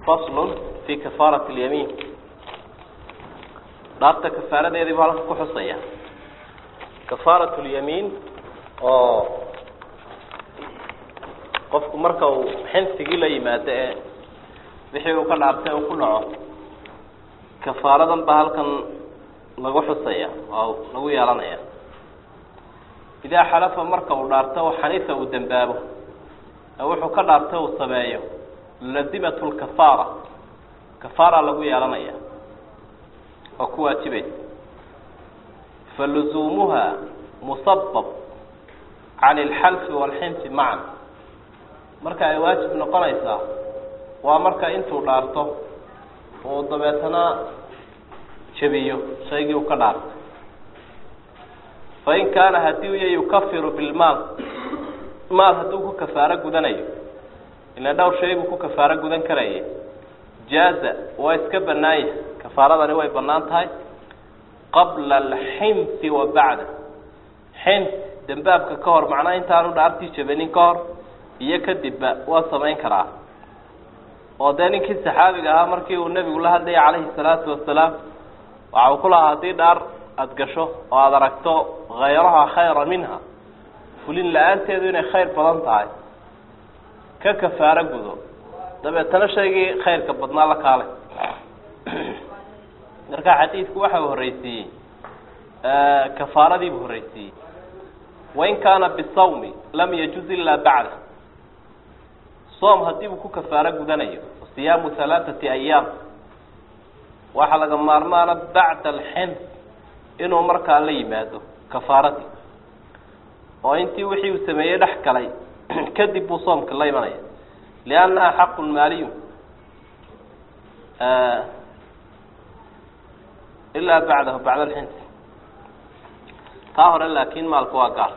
faslun fi kafaarat اlyamiin dhaarta kafaaradeedii buu halka ku xusaya kafaarat اlyamiin oo qofku marka uu xinsigii la yimaado ee wixii uu ka dhaartay uu ku dhaco kafaaradan baa halkan lagu xusaya oo lagu yeelanaya idaa xalafa marka uu dhaarto xanifa uu dembaabo ee wuxuu ka dhaartay uu sameeyo lazimat lkafaara kafaara lagu yeelanaya oo ku waajibaysa faluzuumuha musabab cani alxalfi waalxinsi macan marka ay waajib noqonaysaa waa marka intuu dhaarto uu dabeetana jabiyo shaygii uu ka dhaartay fain kaana haddii uya yukafiru bilmaal maal hadduu ku kafaaro gudanayo ila dhowr shay buu ku kafaaro gudan karaya jaaza waa iska banaanya kafaaradani way banaan tahay qabla alxinsi wa bacda xins dembaabka ka hor macnaha intaanu dhaartii jabanin ka hor iyo kadibba waa samayn karaa oo dee ninkii saxaabiga ahaa markii uu nebigu la hadlayay calayhi salaatu wasalaam waxa uu ku lahaa haddii dhaar aada gasho oo aada aragto hayraha khayra minha fulin la-aanteedu inay khayr badan tahay ka kafaaro gudo dabeetana shaygii khayrka badnaa la kaalay marka xadiidku waxa uu horreysiiyey kafaaradii buu horreysiiyey wain kaana bisawmi lam yajuz ilaa bacda soom haddii uu ku kafaaro gudanayo siyaamu halaathati ayaam waxaa laga maarmaana bacda alxins inuu markaa la yimaado kafaaradii oo intii wixii uu sameeyey dhex galay kadib buu soomka la imanaya liannaha xaqun maaliyu ilaa bacdahu bacda alxins taa hore laakiin maalku waa gaar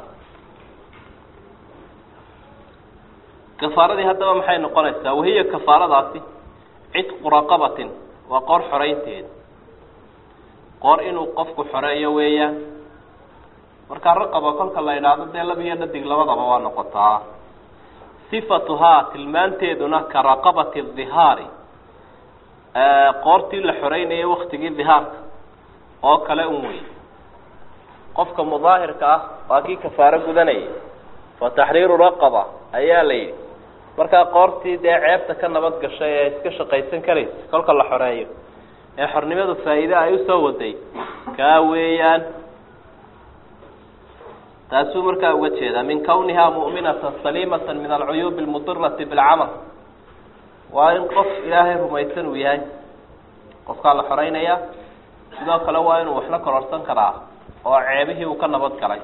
kafaaradii haddaba maxay noqonaysaa wahiya kafaaradaasi cidqu raqabatin waa qoor xoreynteeda qoor inuu qofku xoreeyo weeyaan markaa raqaba kolka la idhaahdo dee lab iyo dhadig labadaba waa noqotaa sifatuhaa tilmaanteeduna ka raqabati dihaari qoortii la xoreynayay waktigii dihaarka oo kale un wey qofka mudaahirka ah waa kii kafaaro gudanayay fa taxriiru raqaba ayaa la yidhi markaa qoortii dee ceebta ka nabad gashay ee iska shaqaysan karaysa kolka la xoreeyo ee xornimadu faa'iide ay usoo waday kaa weeyaan taasuu markaa uga jeedaa min kawnihaa mu'minatan saliimatan min alcuyuubi almudirati bilcamal waa in qof ilaahay rumaysan uu yahay qofkaa la xoreynayaa sidoo kale waa inuu waxla kororsan karaa oo ceebihii uu ka nabad galay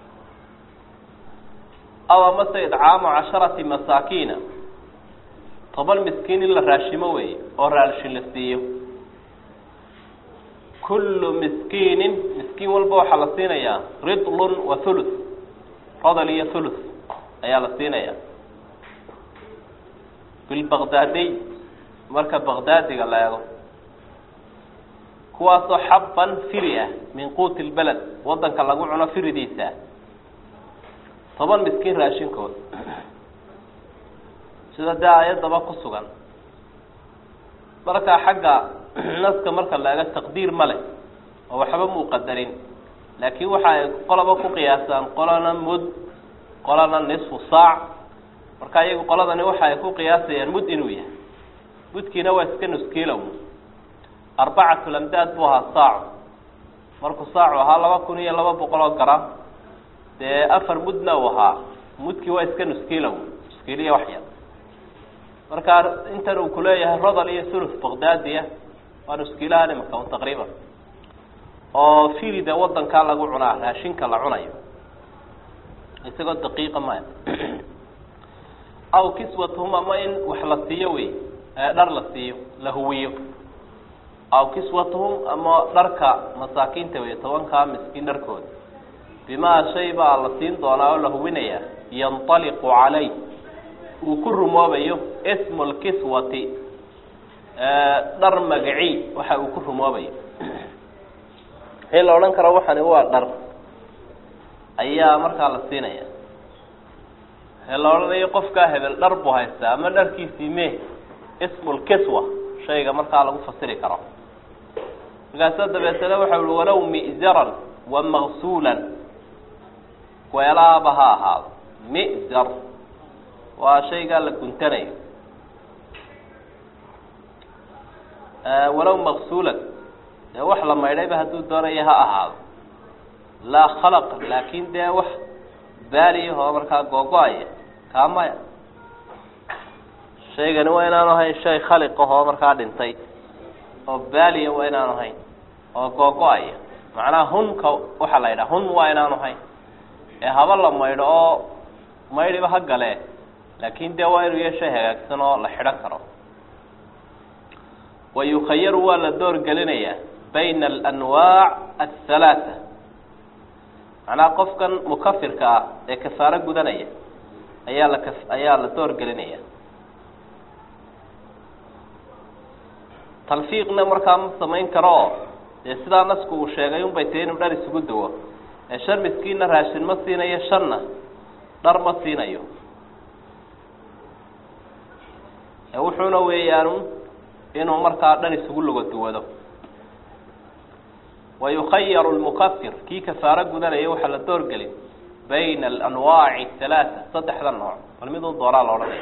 aw amase idcaamu casharati masaakiina toban miskiin in la raashimo weeye oo raashin la siiyo kullu miskiinin miskiin walba waxaa la siinayaa ridlun wa thuluth rodol iyo thuluth ayaa la siinayaa bilbaqdaadiy marka baqdaadiga la eego kuwaasoo xabban firi ah min quuti lbeled waddanka lagu cuno firidiisa toban miskiin raashinkood sida dee ayaddaba ku sugan markaa xagga naska marka la eego taqdiir ma leh oo waxba muu qadarin laakiin waxa ay qolaba ku qiyaasaan qolana mud qolana nisfu saac marka iyagu qoladani waxa ay ku qiyaasayaan mud inuu yahay mudkiina waa iska nuskiilow arbacatu lamdaad buu ahaa saacu markuu saacu ahaa laba kun iyo laba boqol oo garam dee afar mudna uu ahaa mudkii waa iska nuskiilow nuskiiliya wax yar marka intan uu kuleeyahay rodol iyo thuluth baqdaadiya waa nuskiilahan imaka un taqriiban oo firida wadankaa lagu cunaa raashinka la cunayo isagoo daqiiqa maya aw kiswatuhum ama in wax la siiyo wey dhar la siiyo la huwiyo aw kiswatuhum ama dharka masaakiinta wey tobankaa miskiin dharkooda bimaa shay baa la siin doonaa oo la huwinayaa yanطaliqu calay uu ku rumoobayo smu lkiswati dhar magaci waxa uu ku rumoobayo in la odhan karo waxani waa dhar ayaa markaa la siinaya ee la odhanayo qofkaa hebel dhar buu haystaa ama dharkiisii me ismu lkiswa shayga markaa lagu fasiri karo markaasa dabeetana waxa uhi walow mi'zaran wa maqsuulan weelaaba ha ahaado mi'zar waa shaygaa la guntanayo walow maqsuulan dee wax la maydhayba hadduu doonaya ha ahaado laa khalaq laakin dee wax baaliyahoo markaa googo-aya kaa maya shaygani waa inaanu ahayn shay khaliqahoo markaa dhintay oo baaliya waa inaanu ahayn oo googo-aya macnaha hunka waxaa la yidhaha hun waa inaanu ahayn ee haba la maydho oo maydhiba ha gale laakin dee waa inuu yahay shay hagaagsan oo la xidhan karo wa yukhayaru waa la door gelinayaa bayna alanwaac athalaatha macnaha qofkan mukafirka ah ee kafaaro gudanaya ayaa la kaf ayaa la door gelinaya talfiiqna markaa ma samayn karo oo dee sidaa nasku uu sheegay unbay tahi inuu dhar isugu dawo ee shan miskiinna raashin ma siinayo shanna dhar ma siinayo ee wuxuuna weeyaan inuu markaa dhar isugu logo duwado wa yukhayaru lmukafir kii kafaaro gudanaya waxaa la door gelin bayna alanwaaci halaata saddexda nooc bal miduu doonaa la odhanaya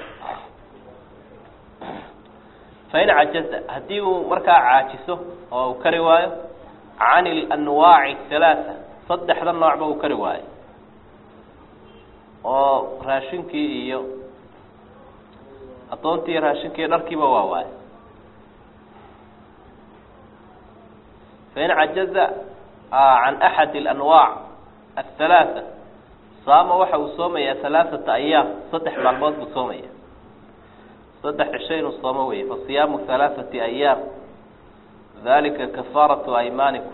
fain cajaza haddii uu markaa caajiso oo uu kari waayo can ilanwaaci halaata saddexda noocba uu kari waayo oo raashinkii iyo addoontii iyo raashinkii iyo dharkiiba waa waayo fain cajaza can axad alanwaac athalaatha saama waxa uu soomayaa halaaثata ayaam saddex maalmood buu soomaya saddex cisho inuu soomo weye fasiyaamu halaaثati ayaam dalika kafaaratu aymaanikum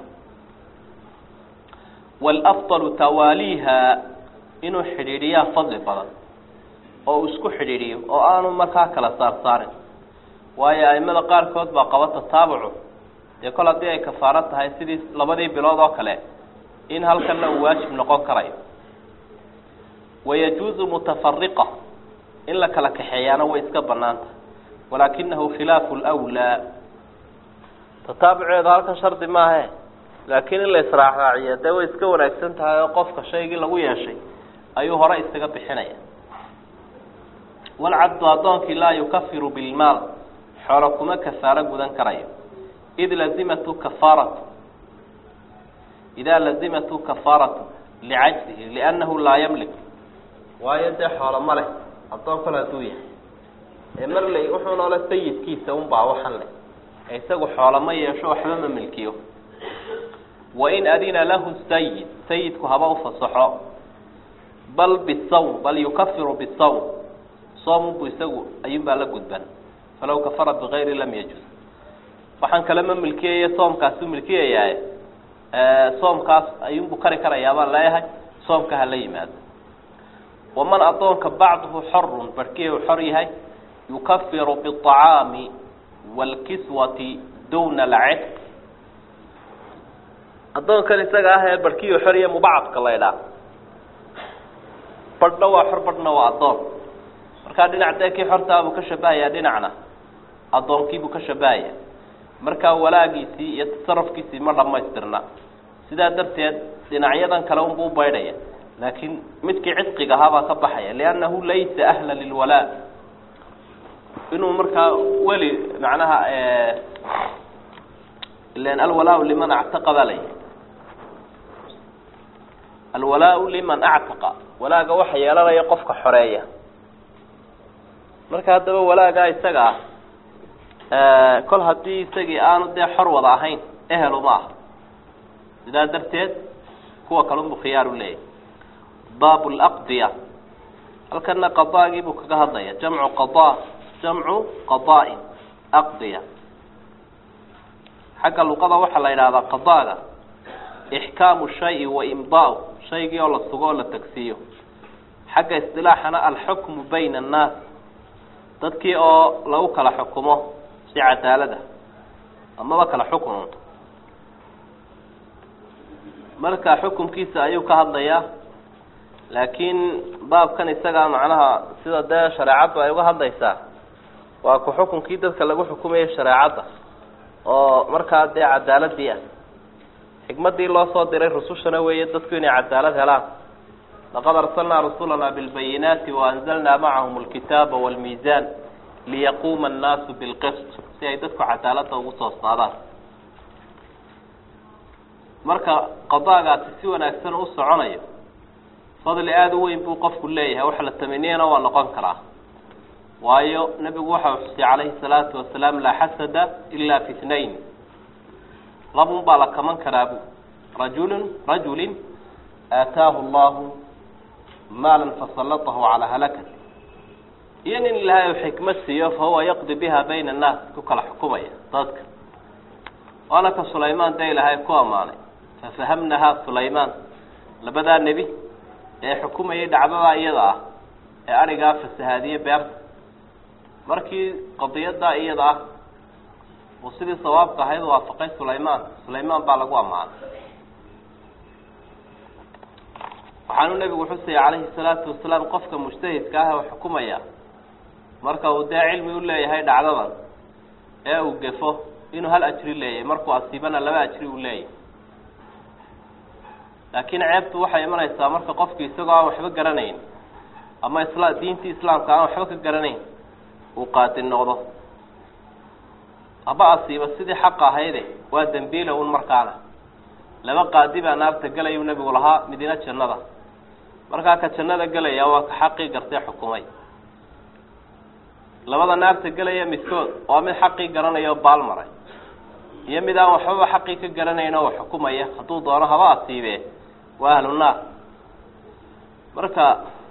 wاlafضlu tawaaliiha inuu xidhiidhiyaa fadli badan oo uu isku xidhiidhiyo oo aanu markaa kala saar saarin waayo aimada qaarkood baa qaba tataabucu dee kol haddii ay kafaaro tahay sidii labadii bilood oo kale in halkanna uu waajib noqon karayo wayajuuzu mutafariqa in la kala kaxeeyaana way iska banaanta walaakinahu khilaafu lwlaa tataabuceedu halkan shardi maahe laakiin in la israacraaciyo dee way iska wanaagsan tahay oo qofka shaygii lagu yeeshay ayuu hore isaga bixinaya walcabdu addoonkii laa yukafiru bilmaal xoolo kuma kafaaro gudan karayo id lazimatu kafaaratu idaa lazimatu kafaaratu licajzihi liannahu laa yamlik waayo dee xoolo ma leh addoon kale hadduu yahay ee marley wuxuu noole sayidkiisa unbaa waxan leh ee isagu xoolo ma yeesho waxba ma milkiyo wain adina lahu sayid sayidku haba ufasaxo bal bisawm bal yukafiru bisawm soomunbu isagu ayuunbaa la gudban falaw kafara bigayri lam yajuz waxaan kale ma milkiyaya soomkaasuu milkiyayaa soomkaas ayuunbuu kari karayaa baan leeyahay soomka hala yimaado waman addoonka bacduhu xorun barhkii uu xor yahay yukafiru biacaami waalkiswati duna alcetq addoonkan isaga ah ee barhkii uu xor yahay mubacadka la ydhaa badhna waa xor badhna waa addoon markaa dhinac dee kii xortaabuu ka shabahayaa dhinacna addoonkiibuu ka shabahaya markaa walaagiisii iyo tasarufkiisii ma dhamaystirna sidaa darteed dhinacyadan kale unbuu ubaydhaya laakiin midkii cidqiga ahaabaa ka baxaya liannahu laysa ahla lilwalaa inuu markaa weli macnaha ilan alwalaa liman actaqa baa layihi alwalaa liman actaqa walaaga waxa yeelanaya qofka xoreeya marka haddaba walaagaa isaga ah kol haddii isagii aanu dee xor wada ahayn ehelu ma aha sidaa darteed kuwa kalunbu khiyaaru leeyahy baab laqdiya halkana qadaagii buu kaga hadlaya jamcu qada jamcu qada'in aqdiya xagga luqada waxaa la yidhahdaa qadaaga ixkaamu shayi wa imdaau shaygii oo la sugo oo la tagsiiyo xagga isdilaaxana alxukmu bayna annaas dadkii oo lagu kala xukumo si cadaalada amaba kala xukununto marka xukunkiisa ayuu ka hadlayaa laakiin baabkan isagaa macnaha sida dee shareecaddu ay uga hadlaysaa waa ku xukunkii dadka lagu xukumayo shareecadda oo markaa dee cadaaladii ah xikmaddii loo soo diray rusushana weeye dadku inay cadaalad helaan laqad arsalnaa rusulana bilbayinaati waanzalnaa macahum alkitaaba walmiisaan liyaquuma annaasu bilqist si ay dadku cadaaladda ugu toosnaadaan marka qadaagaasi si wanaagsan u soconayo fadli aada u weyn buu qofku leeyahay wax la tamaniyana waa noqon karaa waayo nebigu waxa uu xusiyey calayhi salaatu wasalaam laa xasada ilaa fi itnayn labun baa la kaman karaa bu rajulun rajulin aataahu allahu maalan fasallatahu calaa halakati iyo nin ilaahay uu xikmad siiyo fa huwa yaqdi biha bayna annaas ku kala xukumaya dadka waana ka sulaymaan dee ilaahay ku ammaanay fafahamnahaa sulaymaan labadaa nebi ee xukumayay dhacdadaa iyada ah ee arigaa fasahaadiye beerta markii qadiyaddaa iyada ah uu sidii sawaabka ahayd waafaqay sulaymaan sulaymaan baa lagu ammaanay waxaanu nebigu xusaya calayhi salaatu wasalaam qofka mujtahidka ah oo xukumaya marka uu dee cilmi u leeyahay dhacdadan ee uu gefo inuu hal ajri leeyahay markuu asiibana laba ajri uu leeyahay laakiin ceebtu waxay imanaysaa marka qofki isagoo aan waxba garanayn ama isla diintii islaamka aan waxba ka garanayn uu qaadi noqdo haba asiiba sidii xaqa ahayde waa dembiila un markaana laba qaadi baa naarta gelayuu nebigu lahaa midina jannada markaa ka jannada gelaya waa ka xaqii gartee xukumay labada naarta gelaya midkood waa mid xaqii garanaya oo baal maray iyo mid aan waxbaba xaqii ka garanayn oo xukumaya hadduu doono haba asiibee waa ahlu naar marka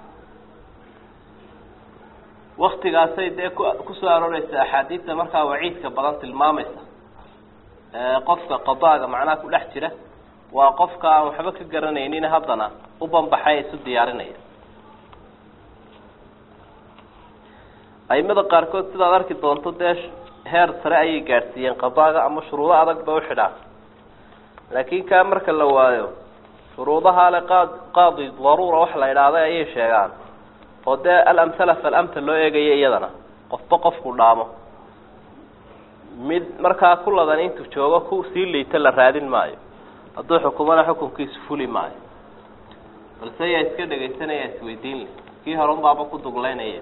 waktigaasay dee ku kusoo arooreysa axaadiidta markaa waciidka badan tilmaamaysa qofka qadaaga macnaha ku dhex jira waa qofka aan waxba ka garanaynin haddana u banbaxay isu diyaarinaya aimada qaarkood sidaad arki doonto dee heer sare ayay gaadhsiiyeen qadaaga ama shuruudo adag ba uxidhaan laakiin kaa marka la waayo shuruudaha le qaad qaadi daruura wax la idhaahday ayay sheegaan oo dee alamhala falamta loo eegayo iyadana qofba qofku dhaamo mid markaa kuladan intuu joogo ku sii liita la raadin maayo hadduu xukumana xukunkiisu fuli maayo balse yaa iska dhegaysanaya isweydiin le kii hore unbaaba ku duglaynaya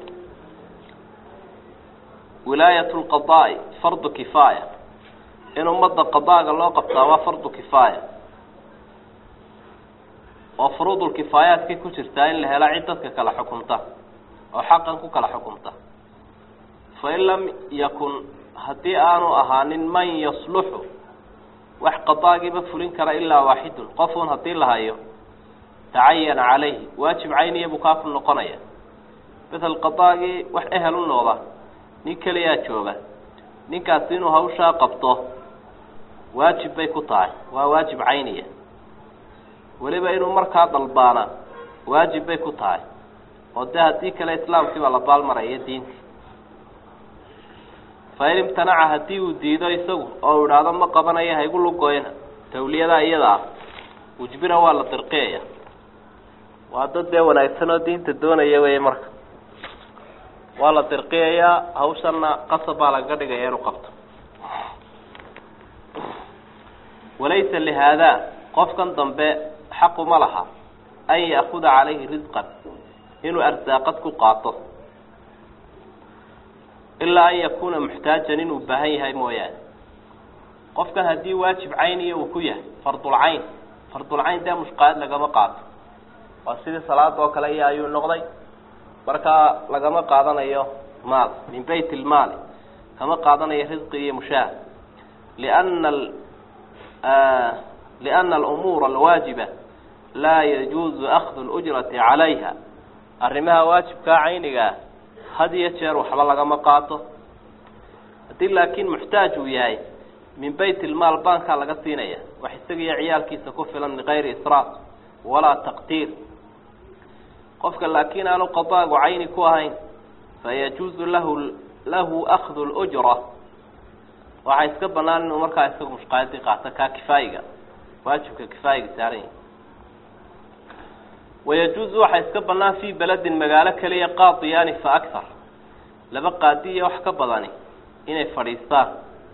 wilaayat lqadaai fardu kifaaya in ummadda qadaaga loo qabtaa waa fardu kifaaya oo furuudulkifaayaadkay ku jirtaa in la hela cid dadka kala xukumta oo xaqan ku kala xukumta fain lam yakun haddii aanu ahaanin man yasluxu wax qadaagiiba fulin kara ilaa waaxidun qofuun haddii la hayo tacayana calayhi waajib cayniya buu kaa ku noqonaya masel qadaagii wax ehel u nooda nin keliyaa jooga ninkaasi inuu hawshaa qabto waajib bay ku tahay waa waajib cayniya weliba inuu markaa dalbaana waajib bay ku tahay oo dee haddii kale islaamkiibaa la baalmaraya diintii fain imtanaca haddii uu diido isagu oo idhaahdo ma qabanayo haygu lugoyna tawliyadaa iyada ah ujbira waa la dirqiyaya waa dad dee wanaagsan oo diinta doonaya wey marka waa la dirqiyayaa hawshana qasab baa lagaga dhigaya inuu qabto walaysa lihaada qofkan dambe xaquma laha an ya'kuda calayhi risqan inuu arsaaqad ku qaato ilaa an yakuuna muxtaajan inuu baahan yahay mooyaane qofkan haddii waajib cayniya uu ku yahay fardulcayn fardulcayn dee mushqaad lagama qaato waa sidii salaada oo kale iyo ayuu noqday markaa lagama qaadanayo maal min bayt ilmaali kama qaadanayo risqi iyo mushaah liana liana alumuura alwaajiba laa yajuuzu akhdu lujrati calayha arrimaha waajibkaa caynigaa had iyo jeer waxba lagama qaato haddii laakiin muxtaaj uu yahay min bayt ilmaal baankaa laga siinaya wax isagiiyo ciyaalkiisa ku filan bikayri israaf walaa taqdiir qofka laakiin aanu qadaagu cayni ku ahayn fayajuuzu lahu lahu akhdu lujra waxaa iska banaan inuu markaa isagu mushqaadii qaato kaa kifaayiga waajibka kifaayiga saaran yahi wayajuuzu waxaa iska banaan fii beledin magaalo keliya qaadiyaani fa akthar laba qaadi iyo wax ka badani inay fadhiistaan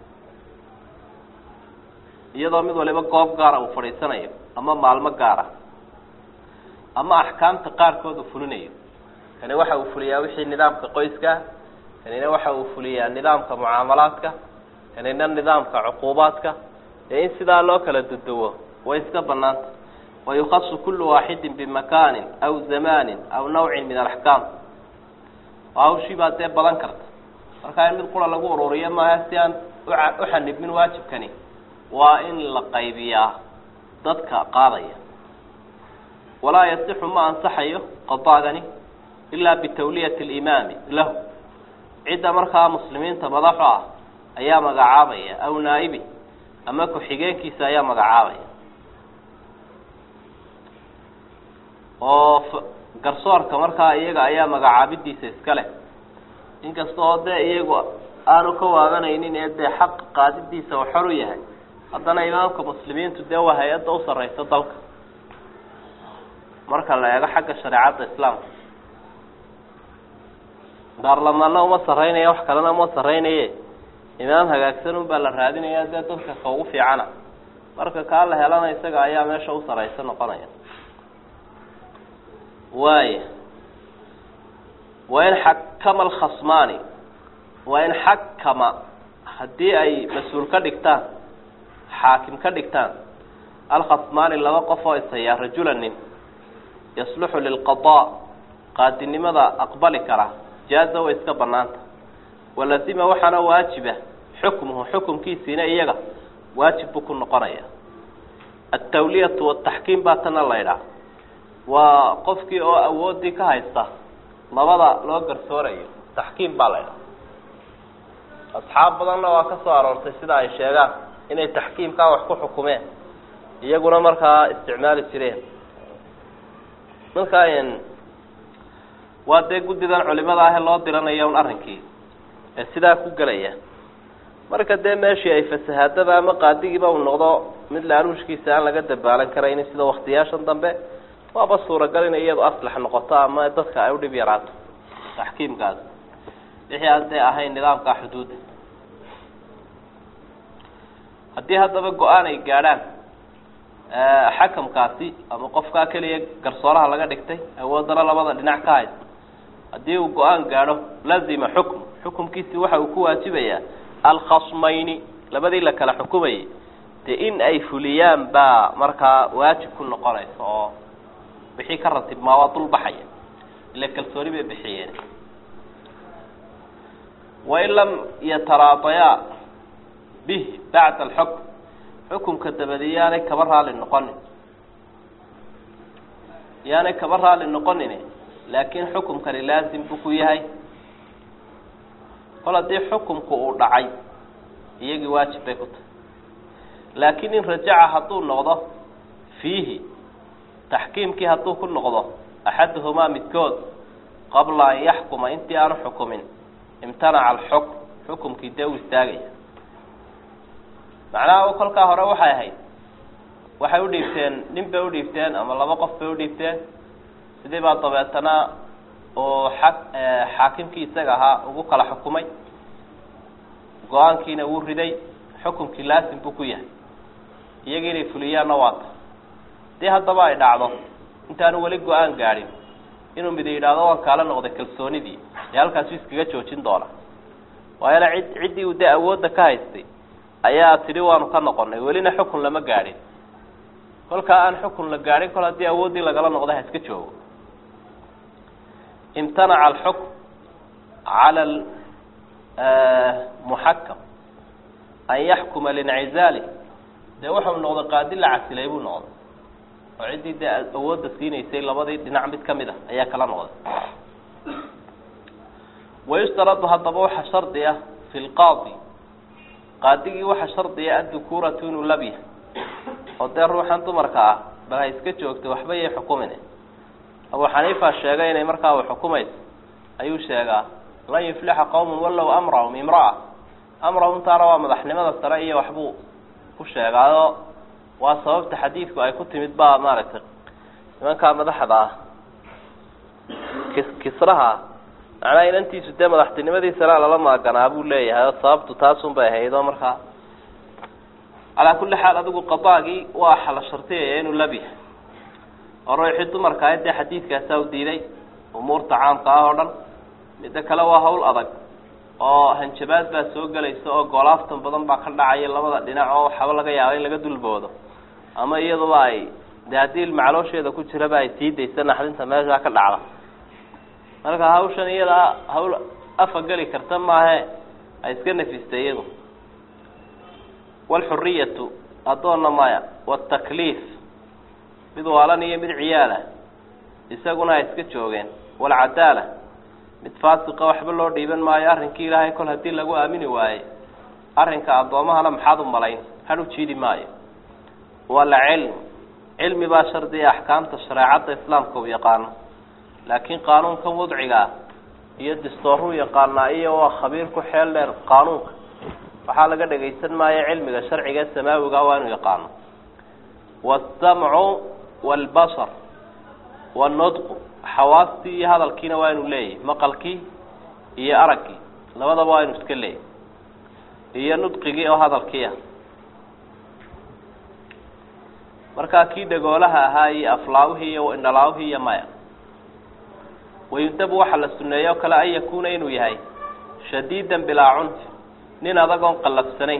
iyadoo mid waliba goob gaara uu fadhiisanayo ama maalmo gaara ama axkaamta qaarkood uu fulinayo kani waxa uu fuliyaa wixii nidaamka qoyska kanina waxa uu fuliyaa nidaamka mucaamalaadka kanina nidaamka cuquubaadka dee in sidaa loo kala duduwo way iska banaanta wayukasu kulu waaxidin bimakaanin aw zamaanin aw nawcin min alaxkaam hawshii baa dee badan karta markaa in mid qura lagu ururiyo maaha si aan u xanibmin waajibkani waa in la qaybiyaa dadka qaadaya walaa yasixu ma ansaxayo qadaagani ilaa bitawliyati alimaami lahu cidda markaa muslimiinta madaxu ah ayaa magacaabaya aw naa'ibi ama ku-xigeenkiisa ayaa magacaabaya oo garsoorka markaa iyaga ayaa magacaabidiisa iska leh inkasta oo dee iyagu aanu ka waabanaynin ee dee xaq qaadidiisa uu xor u yahay haddana imaamka muslimiintu dee waa hay-adda u sarreysa dalka marka la eego xagga shareecadda islaamka baarlamaanna uma sarreynaya wax kalena uma sarreynaye imaam hagaagsan un baa la raadinaya dee dadka ka ugu fiicana marka kaa la helana isaga ayaa meesha u sarreysa noqonaya waaya waa in xakama alkhasmaani waa in xakama haddii ay mas-uul ka dhigtaan xaakim ka dhigtaan alkhasmaani laba qof oo isayaa rajula nin yasluxu lilqadaa qaadinimada aqbali kara jaaza way iska banaanta walazima waxaana waajiba xukmuhu xukumkiisiina iyaga waajib buu ku noqonaya altawliyatu wataxkiim baa tana la ydhaha waa qofkii oo awoodii ka haysta labada loo garsoorayo taxkiim baa la ydhaha asxaab badanna waa ka soo aroortay sida ay sheegaan inay taxkiimkaa wax ku xukumeen iyaguna markaa isticmaali jireen markaa waa dee guddidan culimada ahe loo diranayo un arrinkii ee sidaa ku gelaya marka dee meeshii ay fasahaadada ama qaadigiiba uu noqdo mid laaruushkiisa aan laga dabaalan karaynin sida waktiyaashan dambe waaba suuragal inay iyadu aslax noqoto ama dadka ay udhib yaraato taxkiimkaas wixii aan dee ahayn nidaamka xuduudda haddii haddaba go-aan ay gaadhaan xakamkaasi ama qofkaa keliya garsooraha laga dhigtay awoodana labada dhinac ka haysta haddii uu go-aan gaadho lazima xukm xukumkiisi waxa uu ku waajibayaa alkhasmayni labadii la kala xukumayay dee in ay fuliyaan baa markaa waajib ku noqonaysa oo wixii ka ratibmaa waa dul baxaya ila kalsooni bay bixiyeen wain lam yataraadayaa bih bacda alxukm xukumka dabadi yaanay kaba raali noqonin yaanay kaba raali noqonin laakiin xukumkani laasim buu ku yahay kol haddii xukumku uu dhacay iyagii waajib bay ku tahay laakiin in rajaca hadduu noqdo fiihi taxkiimkii hadduu ku noqdo axaduhumaa midkood qabla an yaxkuma intii aanu xukumin imtanaca alxukm xukumkii dee u istaagaya macnaha kolkaa hore waxay ahayd waxay udhiibteen nin bay udhiibteen ama laba qof bay udhiibteen sidii baa dabeetana oo xa xaakimkii isaga ahaa ugu kala xukumay go-aankiina wuu riday xukumkii laasim buu ku yahay iyagii inay fuliyaanna waata dii haddaba ay dhacdo intaanu weli go-aan gaadhin inuu mid yidhaahdo waan kaala noqday kalsoonidii ee halkaasu iskaga joojin doona waayana cid ciddii uu dee awoodda ka haystay ayaa tidhi waanu ka noqonay welina xukun lama gaadhin kolkaa aan xukun la gaadhin kol haddii awooddii lagala noqday ha iska joogo imtanaca alxukm cala muxakam an yaxkuma lincizaali dee waxau noqday qaadi la casilay buu noqday oo ciddii dee awoodda siinaysay labadii dhinac mid kamid a ayaa kala noqday wayushtaradu haddaba waxa shardi ah fi lqaadi qaadigii waxa shardiya addukuuratu inuu lab yahay oo dee ruuxan dumarka ah bal ha iska joogtay waxba yay xukumine abu xaniifa sheegay inay markaa u xukumayso ayuu sheegaa lan yuflixa qowmun wallow amrahum imra'a amrahum taana waa madaxnimada sare iyo waxbuu ku sheegaayo waa sababta xadiidku ay ku timid baa maaragtay nimankaa madaxda ah kis kisraha macnaha inantiisu dee madaxtinimadiisana lala maaganaa buu leeyahay oo sababtu taasun bay ahayd oo markaa calaa kulli xaal adigu qadaagii waa xala shartiyaya inuu lab yahay oo ruuxii dumarka ahayd dee xadiidkaasaa u diiday umuurta caamka ah oo dhan midda kale waa hawl adag oo hanjabaad baa soo gelaysa oo goolaaftan badan baa ka dhacaya labada dhinac oo waxaba laga yaaba in laga dulboodo ama iyaduba ay dee haddii macaloosheeda ku jiraba ay sii daysa naxdinta meeshaa ka dhacda marka hawshan iyadaa hawl afa geli karta maahe ay iska nafistay iyadu walxuriyatu addoonna maya watakliif mid waalan iyo mid ciyaala isaguna ay iska joogeen walcadaala mid faasiqa waxba loo dhiiban maayo arrinkii ilaahay kol haddii lagu aamini waaye arrinka addoomahana maxaad u malayn had u jiidi maayo walcilm cilmi baa shardiya axkaamta shareecadda islaamka u yaqaano laakiin qaanuunkan wadcigaa iyo distooruu yaqaanaa iyo waa khabiir ku xeel dheer qaanuunka waxaa laga dhagaysan maayo cilmiga sharciga ee samaawiga waa inuu yaqaano waasamcu waalbasar wanudqu xawaastii iyo hadalkiina waa inuu leeyahay maqalkii iyo araggii labadaba waa inuu iska leeyahy iyo nudqigii oo hadalkii ah markaa kii dhagoolaha ahaa iyo aflaawihii iyo indhalaawihii iyo maya wayundabu waxaa la suneeye o kale an yakuuna inuu yahay shadiidan bilaa cunfi nin adagoon qallafsanayn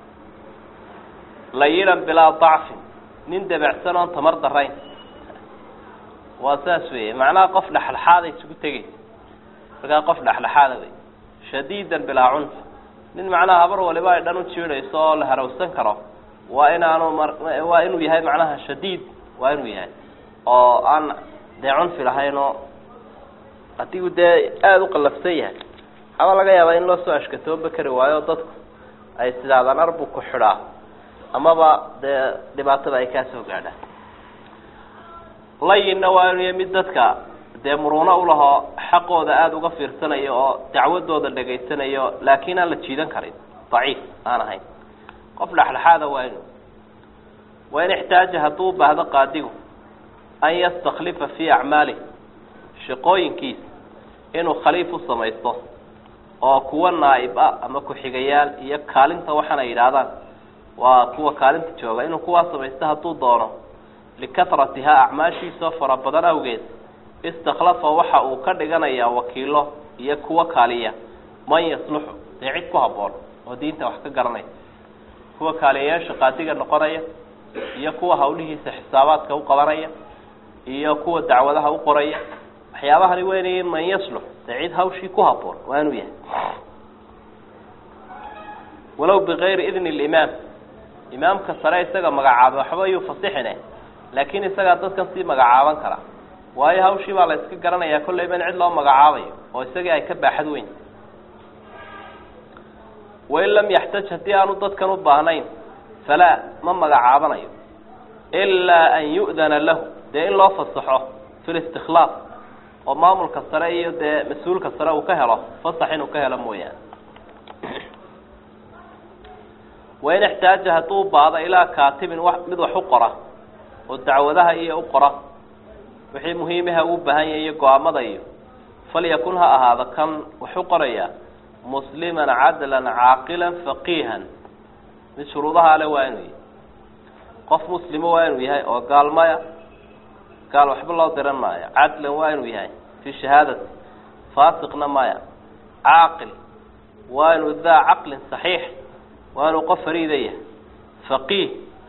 layinan bilaa dacfin nin debecsan oon tamar darayn waa saas weeye macnaha qof dhexdhexaada isugu tegeysa markaa qof dhexdhexaada wey shadiidan bilaa cunfi nin macnaha habar waliba ay dhan u jiidhayso oo la harawsan karo waa inaanu waa inuu yahay macnaha shadiid waa inuu yahay oo aan dee cunfi lahayn oo haddii uu dee aada u qallafsan yahay waxaaba laga yaabaa in loo soo ashkatooba kari waayo dadku ay sidaadaan arbu ku xidhaa amaba dee dhibaatada ay kaa soo gaadhaan layinna waa inuu yahay mid dadka dee muruuno ulahoo xaqooda aada uga fiirsanayo oo dacwadooda dhegaysanayo laakiin aan la jiidan karin daciif aan ahayn qof dhexdhexaada waa inu wain ixtaaja hadduu baahdo qaadigu an yastaklifa fii acmaalih shaqooyinkiisa inuu khaliif u samaysto oo kuwa naa'ib ah ama ku-xigayaal iyo kaalinta waxaana yidhaahdaan waa kuwa kaalinta jooga inuu kuwaa samaysto hadduu doono likahratihaa acmaashiisoo fara badan awgeed istakhlafa waxa uu ka dhiganayaa wakiilo iyo kuwa kaaliya man yasluxu dee cid ku habboon oo diinta wax ka garanaya kuwa kaaliyayaasha qaadiga noqonaya iyo kuwa hawlihiisa xisaabaadka u qabanaya iyo kuwa dacwadaha u qoraya waxyaabahani weynayay man yaslux dee cid hawshii ku habboon waa inuu yahay walow bigayri idni limaam imaamka sare isaga magacaabay waxba yuu fasixine laakiin isagaa dadkan sii magacaaban kara waayo hawshii baa la iska garanayaa kollayba in cid loo magacaabayo oo isagii ay ka baaxad weyn wain lam yaxtaj haddii aanu dadkan u baahnayn falaa ma magacaabanayo ilaa an yu'dana lahu dee in loo fasaxo fi listikhlaaf oo maamulka sare iyo dee mas-uulka sare uu ka helo fasax inuu ka helo mooyaane wain ixtaaja hadduu baado ilaa kaatibin wa mid wax u qora oo dacwadaha iyo u qora wixii muhiimaha uu baahan yahay iyo go-aamada iyo falyakun ha ahaado kan wax u qoraya musliman cadlan caaqilan faqiihan mid shuruudaha ale waa inuu yahay qof muslimo waa inuu yahay oo gaalmaya gaal waxba loo diran maayo cadlan waa inuu yahay fii shahaadati faasiqna maya caaqil waa inuu daa caqlin saxiix waa inuu qof fariida yahay faqiih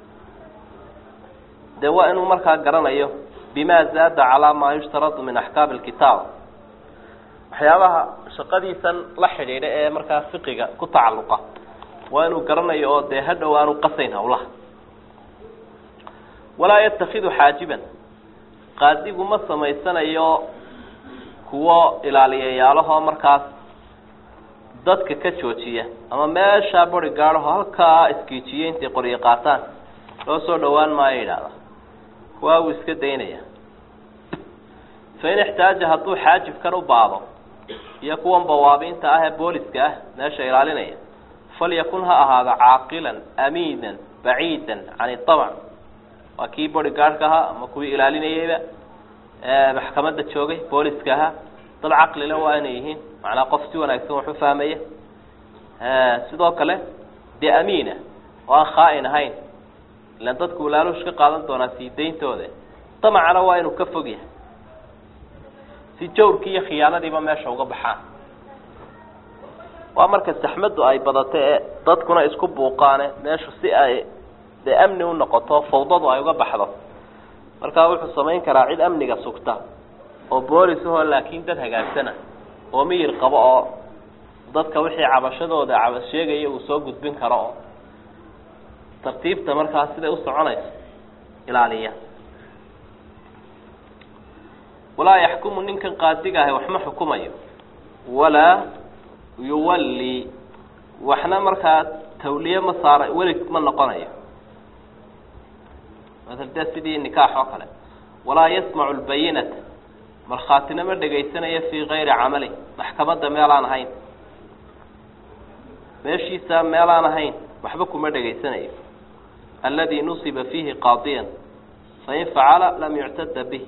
dee waa inuu markaa garanayo bima zaada calaa maa yushtaradu min axkaami alkitaab waxyaabaha shaqadiisan la xidhiidha ee markaa fiqiga ku tacalluqa waa inuu garanayo oo dee hadhow aanu qasayn hawlaha walaa yatakidu xaajiban qaadigu ma samaysanayo kuwo ilaaliyayaalahoo markaas dadka ka joojiya ama meeshaa bari gaadhaho halkaa iskiijiye intay qoryo qaataan loo soo dhawaan maayo yidhaahda kuwaa wuu iska daynaya fain ixtaaja hadduu xaajibkan u baado iyo kuwan bawaabiinta ah ee booliska ah meesha ilaalinaya falyakun ha ahaado caaqilan amiinan baciidan can itabc waa kii body gaardhka ahaa ama kuwii ilaalinayeyba maxkamadda joogay booliska ahaa dad caqlile waa inay yihiin macnaa qof si wanaagsan wax u fahmaya sidoo kale dee amiina oo aan khaa-in ahayn ilaan dadku walaalush ka qaadan doonaa sii dayntooda damacana waa inuu ka fog yahay si jawrkii iyo khiyaanadiiba meesha uga baxaan waa marka saxmaddu ay badato ee dadkuna isku buuqaane meeshu si ay dee amni u noqoto fawdadu ay uga baxdo markaa wuxuu samayn karaa cid amniga sugta oo boolis ahoo laakiin dad hagaagsana oo miyir qabo oo dadka wixii cabashadooda cabas sheegaya uu soo gudbin karo oo tartiibta markaa siday u soconayso ilaaliya walaa yaxkumu ninkan qaadiga ahi waxma xukumayo walaa yuwalli waxna markaa tawliye ma saara weli ma noqonayo masal dee sidii nikaax oo kale walaa yasmacu lbayinata markhaatina ma dhegaysanayo fii kayri camali maxkamadda meelaan ahayn meeshiisa meelaan ahayn waxba kuma dhegaysanayo aladi nusiba fiihi qaadiyan fain facala lam yuctada bih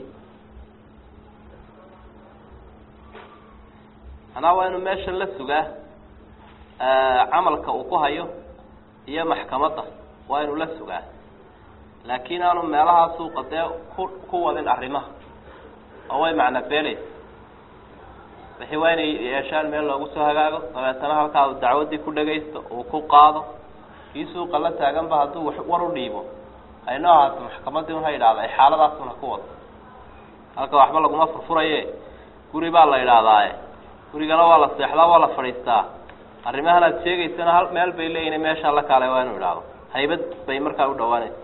manaa waa inuu meesha la sugaa camalka uu ku hayo iyo maxkamadda waa inuu la sugaa laakiin aanu meelahaa suuqa dee ku ku wadin arrimaha oo way macna beeleysa wixii waa inay yeeshaan meel loogu soo hagaago dabeetana halkaa uu dacwaddii ku dhagaysto uu ku qaado kii suuqa la taaganba hadduu wax war u dhiibo haynoo ahaato maxkamaddii un ha yidhahda ay xaaladaasuna ku wado halka waxba laguma furfuraye guri baa la yidhaahdaaye gurigana waa la seexdaa waa la fadhiistaa arrimahan aad sheegaysana hal meel bay leeyihin meeshaa la kaalay waa inuu idhaahdo haybad bay markaa u dhawaanaysa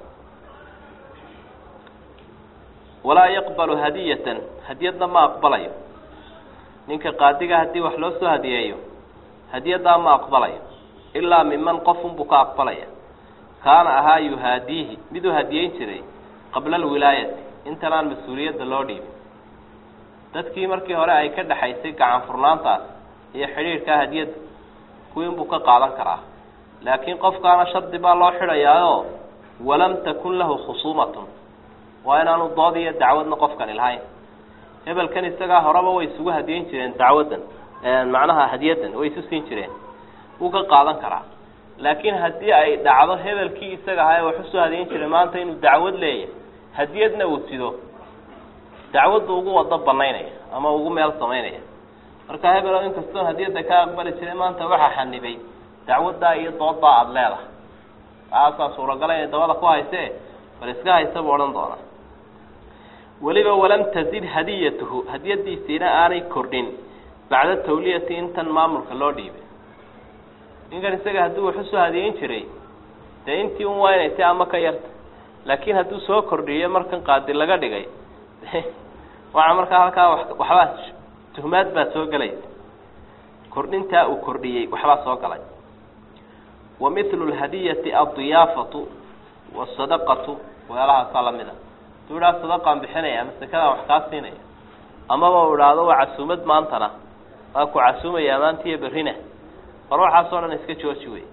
walaa yaqbalu hadiyatan hadiyadna ma aqbalayo ninka qaadiga haddii wax loo soo hadiyeeyo hadiyaddaa ma aqbalayo ilaa miman qofunbuu ka aqbalaya kaana ahaa yuhaadiihi miduu hadiyeyn jiray qabla alwilaayati intan aan mas-uuliyadda loo dhiibin dadkii markii hore ay ka dhexaysay gacan furnaantaas iyo xidhiidhkaa hadiyadda kuwiinbuu ka qaadan karaa laakiin qofkaana shardi baa loo xidhayaayoo walam takun lahu khusuumatun waa inaanu dood iyo dacwadna qofkani lahayn hebelkan isagaa horeba way isugu hadiyeyn jireen dacwaddan macnaha hadiyaddan way isu siin jireen wuu ka qaadan karaa laakiin haddii ay dhacdo hebelkii isaga ahaa ee wax usoo hadiyeyn jiray maanta inuu dacwad leeyahay hadiyadna uu sido dacwaddu ugu wado banaynaya ama ugu meel samaynaya marka hebelo inkastoon hadiyadda ka aqbali jiray maanta waxaa xanibay dacwaddaa iyo dooddaa aada leedahay taasaa suuragala inay dabada ku haysee bal iska haysa buu odhan doonaa weliba walam tazid hadiyatuhu hadiyadiisiina aanay kordhin bacda tawliyati intan maamulka loo dhiibay ninkan isaga hadduu wax usoo hadiyeyn jiray dee intii un waa inay ti ama ka yarta laakiin hadduu soo kordhiyo markan qaadi laga dhigay waxaa markaa halkaa waxbaa tuhmaad baa soo gelaysa kordhintaa uu kordhiyey waxbaa soo galay wa mithlu lhadiyati addiyaafatu wasadaqatu weelahaasaa lamid a haduu idhaha sadaqaan bixinaya ama sekadaan wax kaa siinaya amaba u idhaahdo waa casuumad maantana waa ku casuumaya maanta iyo berrina hor waxaasoo dhan iska jooji wey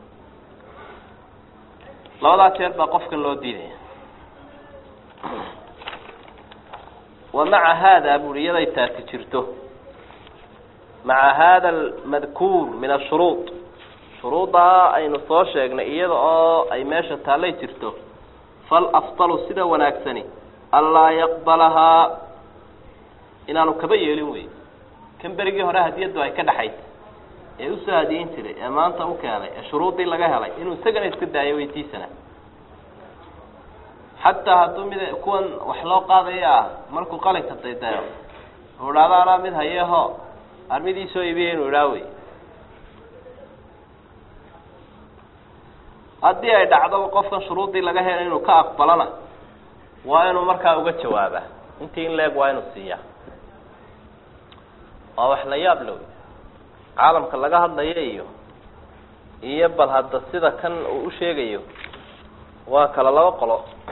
labadaa jeer baa qofkan loo diidaya wa maca haada buri iyaday taasi jirto maca hada almadkuur min ashuruud shuruuddaa aynu soo sheegnay iyada oo ay meesha taallay jirto falafdalu sida wanaagsani anlaa yaqbalahaa inaanu kaba yeelin wey kan berigii hore hadiyaddu ay ka dhaxaysay ee usoo hadiyeyn jiray ee maanta u keenay ee shuruuddii laga helay inuu isagana iska daayo weytiisana xataa hadduu mid kuwan wax loo qaadaya ah markuu qalinka daydayo u idhaado anaa mid hayeho armidii soo iibiya inuu idhaa wey haddii ay dhacdoba qofkan shuruuddii laga helay inuu ka aqbalana waa inuu markaa uga jawaaba intii in leeg waa inuu siiyaa waa wax la yaab low caalamka laga hadlayo iyo iyo bal hadda sida kan uu u sheegayo waa kala laba qolo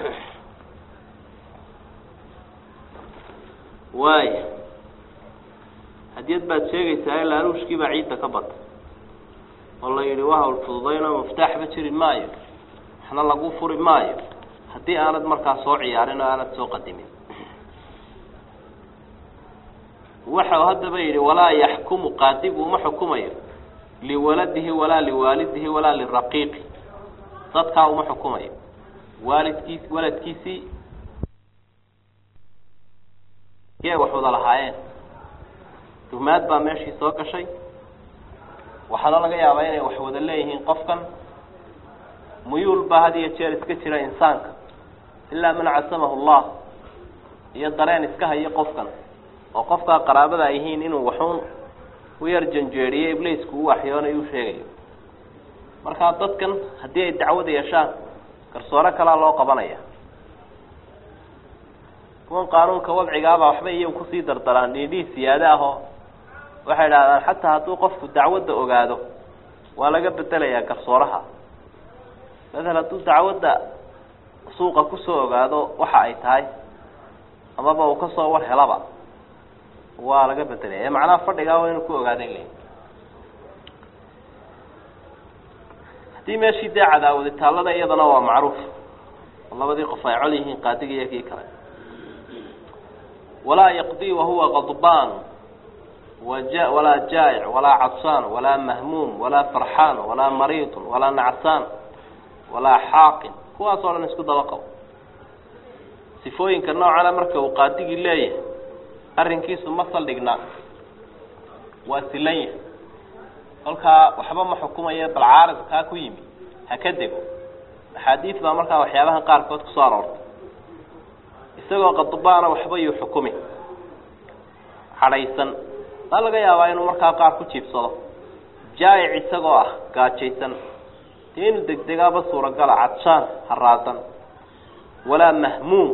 waaya hadiyad baad sheegaysaa laaluushkii baa ciidda ka bata oo la yidhi waa hawl fududayno muftaaxba jiri maayo waxna lagu furi maayo haddii aanad markaa soo ciyaarin oo aanad soo qadimin waxau haddaba yidhi walaa yaxkumu qaadigu uma xukumayo liwaladihi walaa liwaalidihi walaa liraqiiqi dadkaa uma xukumayo waalidkiis waladkiisii yay wax wada lahaayeen dumaad baa meeshii soo gashay waxaana laga yaabaa inay wax wada leeyihiin qofkan muyuul baa had iyo jeer iska jira insaanka ilaa man casamahu allah iyo dareen iska hayo qofkan oo qofkaa qaraabada ay yihiin inuu waxuun u yar janjeeriyo ibliisku u waxyoonayo u sheegayo markaa dadkan haddii ay dacwad yeeshaan garsoore kalaa loo qabanaya kuwan qaanuunka wadcigaabaa waxba iyagu kusii dardaraan dhiidhii siyaade ahoo waxay idhahdaan xataa hadduu qofku dacwadda ogaado waa laga bedelayaa garsooraha matal hadduu dacwadda suuqa kusoo ogaado waxa ay tahay amaba uu kasoo war helaba waa laga bedelaya macnaha fadhigaa waa inuu ku ogaaday le haddii meeshii dee cadaawadi taallada iyadana waa macruuf oo labadii qof ay col yihiin qaadiga iyo kii kale walaa yaqdii wahuwa qadbaan waja walaa jaa'ic walaa cadsaan walaa mahmuum walaa farxaan walaa mariidun walaa nacsaan walaa xaaqin kuwaas oo dhan isku daba qabo sifooyinka noocana marka uu qaadigii leeyahay arrinkiisu ma saldhignaa waa silan yahay kolkaa waxba ma xukumayo bal caarid kaa ku yimi ha ka dego axaadiis baa markaa waxyaabaha qaarkood kusoo aroortay isagoo qadbaana waxba yuu xukumi cadhaysan maa laga yaabaa inuu markaa qaar ku jiibsado jaa'ic isagoo ah gaajaysan dee inuu degdegaaba suuragala cadshaan haraadan walaa mahmuum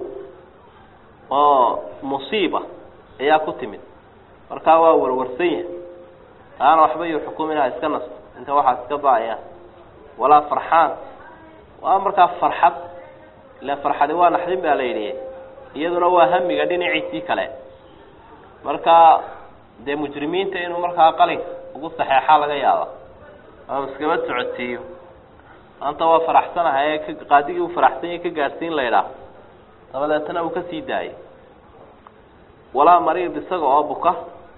oo musiiba ayaa ku timid markaa waa warwarsan yahay taana waxba yuu xukuminaha iska nasto inta waxaa iska ba-ayaan walaa farxaan waa markaa farxad ila farxadi waa naxdin baa la yidhi iyaduna waa hamiga dhinaciisii kale marka dee mujrimiinta inuu markaa qalinka ugu saxeexaa laga yaaba ama iskaba socodsiiyo maanta waa faraxsanahay ee ka qaadigii uu faraxsan yahay ka gaadhsiin la ydhaah dabadeetana uu ka sii daayay walaa mariid isaga oo buka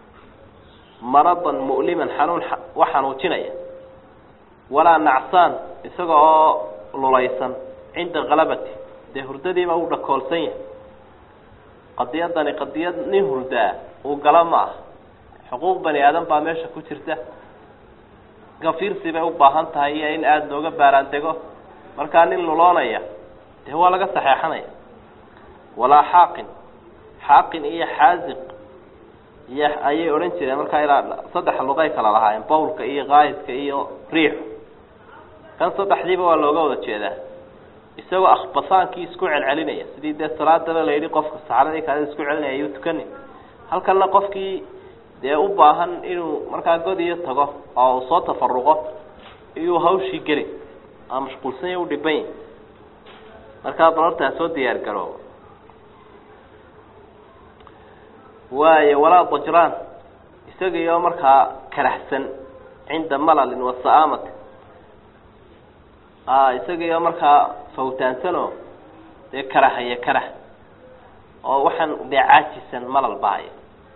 maradan mu'liman xanuun wax xanuujinaya walaa nacsaan isaga oo lulaysan cinda kalabati dee hurdadiiba uu dhakoolsan yahay qadiyadani qadiyad nin hurdaa uu gala ma ah xuquuq bani aadan baa meesha ku jirta gafiirsi bay u baahan tahay iyo in aada looga baaraan dego markaa nin luloonaya dee waa laga saxeexanaya walaa xaaqin xaaqin iyo xaaziq iyo ayay odhan jireen markaa ilaa saddex luqay kala lahaayeen bawlka iyo kaayidka iyo riixu kan saddexdiiba waa looga wada jeedaa isagoo akhbasaankii isku celcelinaya sidii dee salaadaba la yidhi qofka saxradii kaada isku celinaya ayuu tukanin halkanna qofkii dee u baahan inuu markaa god iyo tago oo uu soo tafaruqo iyuu hawshii geli aa mashquulsan ya u dhiban yahi markaa balortaa soo diyaar garoobo waayo walaa dajraan isagiioo markaa karahsan cinda malalin wa sa'aamati isagiioo markaa fawtaansanoo dee karahaya karah oo waxaan dee caajisan malal bahaya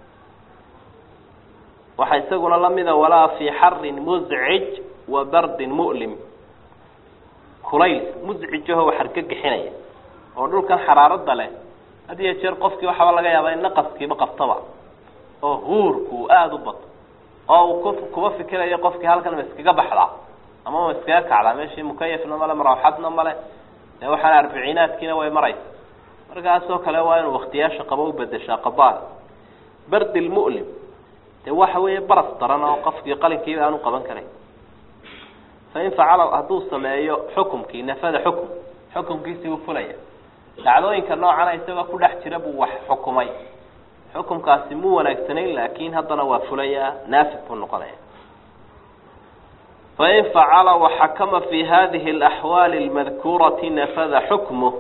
waxaa isaguna lamida walaa fii xarin muscij wa bardin mu'lim kulayl muscijaho wax argagixinaya oo dhulkan xaraarada leh had iyo jeer qofkii waxaaba laga yaabaa in naqaskiiba qabtaba oo huurku uu aada u bato oo uu ku kuba fikirayo qofkii halkan ma iskaga baxdaa ama ma iskaga kacdaa meeshii mukayafna male marawxadna male dee waxaan arbiciinaadkiina way maraysa markaasoo kale waa inuu waktiyaasha qabo u bedeshaa qabaal bardi lmu'lim dee waxa weeye baras daran oo qofkii qalinkiiba aanu qaban karayn fain facala hadduu sameeyo xukumkii nafada xukum xukumkiisii uu fulaya dhacdooyinka noocana isagoo ku dhex jira buu wax xukumay xukumkaasi mu wanaagsanayn laakin haddana waa fulayaa naafid buu noqonaya fain facala waxakama fi hadihi اlaxwaali اlmadkuurati nafada xukmuh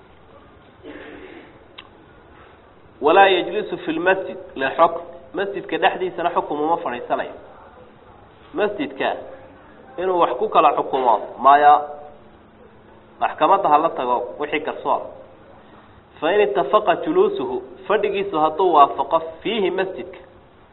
walaa yajlisu fi lmasjid lilxukm masjidka dhexdiisana xukum uma fadhiisanayo masjidka inuu wax ku kala xukumo maya maxkamadda hala tago wixii garsoor fain itafaqa juluusuhu fadhigiisu hadduu waafaqo fiihi masjidka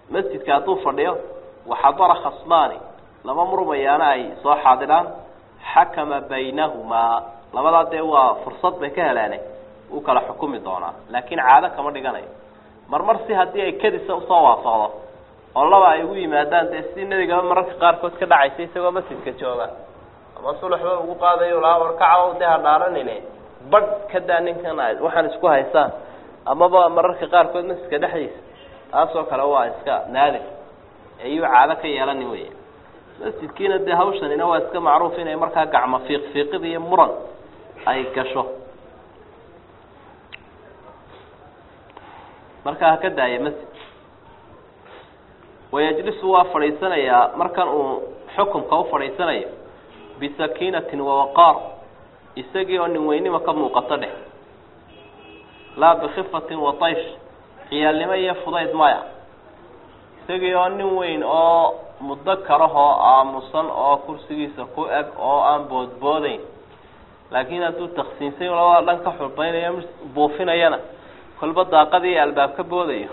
masjidka hadduu fadhiyo waxadara khasmaani laba murmayaana ay soo xaadiraan xakama baynahumaa labadaa dee waa fursad bay ka heleene uu kala xukumi doonaa laakiin caado kama dhiganayo marmar si haddii ay kadisa usoo waafaqdo oo laba ay ugu yimaadaan dee si nebigaba mararka qaarkood ka dhacaysa isagoo masjidka jooga ama sulaxba ugu qaadayo lahaa warkaca dee hadhaaranine badh ka daa ninkan waxaan isku haysaan amaba mararka qaarkood masjidka dhexdiisa taasoo kale waa iska naadir ayuu caado ka yeelani wey masjidkiina dee hawshanina waa iska macruuf inay markaa gacmo fiiq fiiqid iyo muran ay gasho markaa ha ka daaya masjid wayajlisu waa fadhiisanayaa markan uu xukumka u fadhiisanayo bisakiinatin wawaqaar isagii oo nin weynima ka muuqato dheh laa bikifatin wataysh ciyaalnimo iyo fudayd maya isagii oo nin weyn oo muddo karahoo aamusan oo kursigiisa ku eg oo aan boodboodeyn laakiin hadduu taksiinsan labada dhan ka xulbaynayo buufinayana kolba daaqadii albaab ka boodayo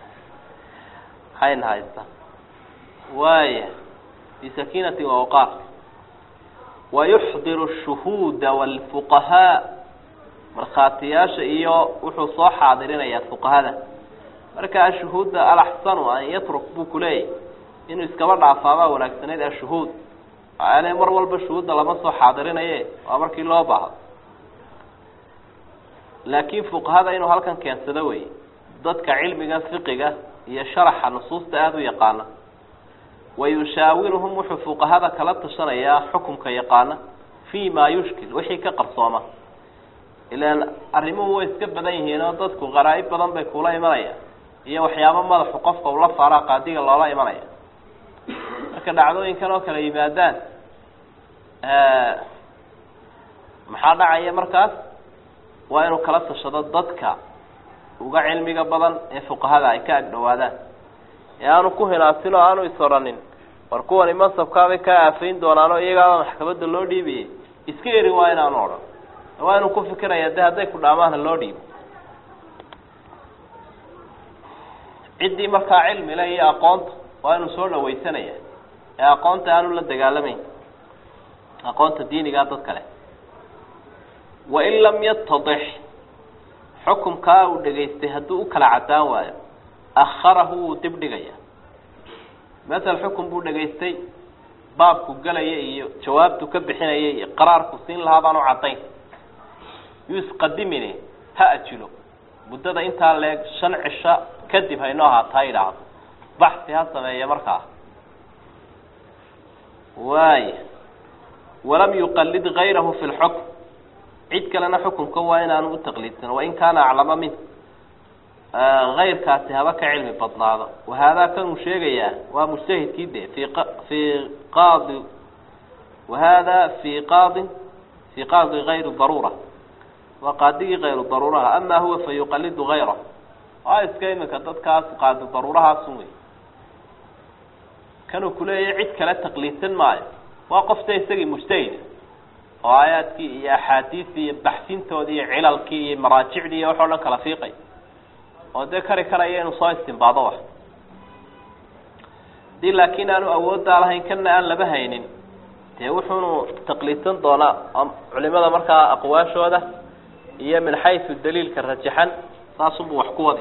hayna haysta waaya bisakiinati wawaqaar wayuxdiru shuhuuda waalfuqahaa markhaatiyaasha iyo wuxuu soo xaadirinayaa fuqahada marka ashuhuudda alaxsanu an yatruk buu kuleeyahy inuu iskaba dhaafaabaa wanaagsanayd ashuhuud ale mar walba shuhuudda lama soo xaadirinaye waa markii loo baahdo laakiin fuqahada inuu halkan keensado wey dadka cilmiga fiqiga iyo sharaxa nusuusta aada u yaqaana wayushaawiruhum wuxuu fuqahada kala tashanayaa xukumka yaqaana fii maa yushkil wixii ka qarsooma ilaan arrimuhu way iska badan yihiin oo dadku qaraa-ib badan bay kula imanayaan iyo waxyaabo madaxu qofka ula faaraa qaadiga loola imanaya marka dhacdooyinkan oo kale yimaadaan maxaa dhacaya markaas waa inuu kala tashado dadka uga cilmiga badan ee fuqahada ay ka agdhawaadaan ee aanu ku hinaasin oo aanu is odhanin war kuwani mansabkaabay kaa aafayn doonaanoo iyagaaba maxkamadda loo dhiibiyey iska erin waa inaanu odhan waa inuu ku fikiraya de hadday ku dhaamaana loo dhiibo ciddii markaa cilmile iyo aqoonta waa inuu soo dhawaysanaya ee aqoonta aanu la dagaalamayn aqoonta diinigaa dad kale wain lam yatadix xukumkaa uu dhegaystay hadduu u kala caddaan waayo akharahu wuu dib dhigaya masel xukun buu dhegaystay baabku gelaya iyo jawaabtu ka bixinaya iyo qaraarku siin lahaa baan u caddayn yuu isqadimine ha ajilo muddada intaa leeg shan cisho kadib haynoo ahaataa idhaahdo baxsi ha sameeya markaa waaya walam yuqalid gayrahu fi lxukm cid kalena xukunka waa inaanu u taqliidsan wain kaana aclama min kayrkaasi haba ka cilmi badnaado wahaadaa kanuu sheegayaa waa mujtahidkii de fi fii qaadi wahada fii qaadin fii qaadi gayri daruura waa qaadigii kayru daruuraha ama huwa fa yuqalidu gayrahu waa iska iminka dadkaas qaadi daruurahaasun wey kanuu kuleeyahy cid kale taqliidsan maayo waa qofta isagii mujtahida oo aayaadkii iyo axaadiistii iyo baxsintoodii iyo cilalkii iyo maraajicdii iyo waxao dhan kala fiiqay oo dee kari karaya inuu soo istimbaado wax hadii laakiin aanu awooddaa lahayn kana aan laba haynin dee wuxuunu taqliidsan doonaa culimada markaa aqwaashooda iyo min xaysu daliilka rajaxan saasunbuu wax ku wadi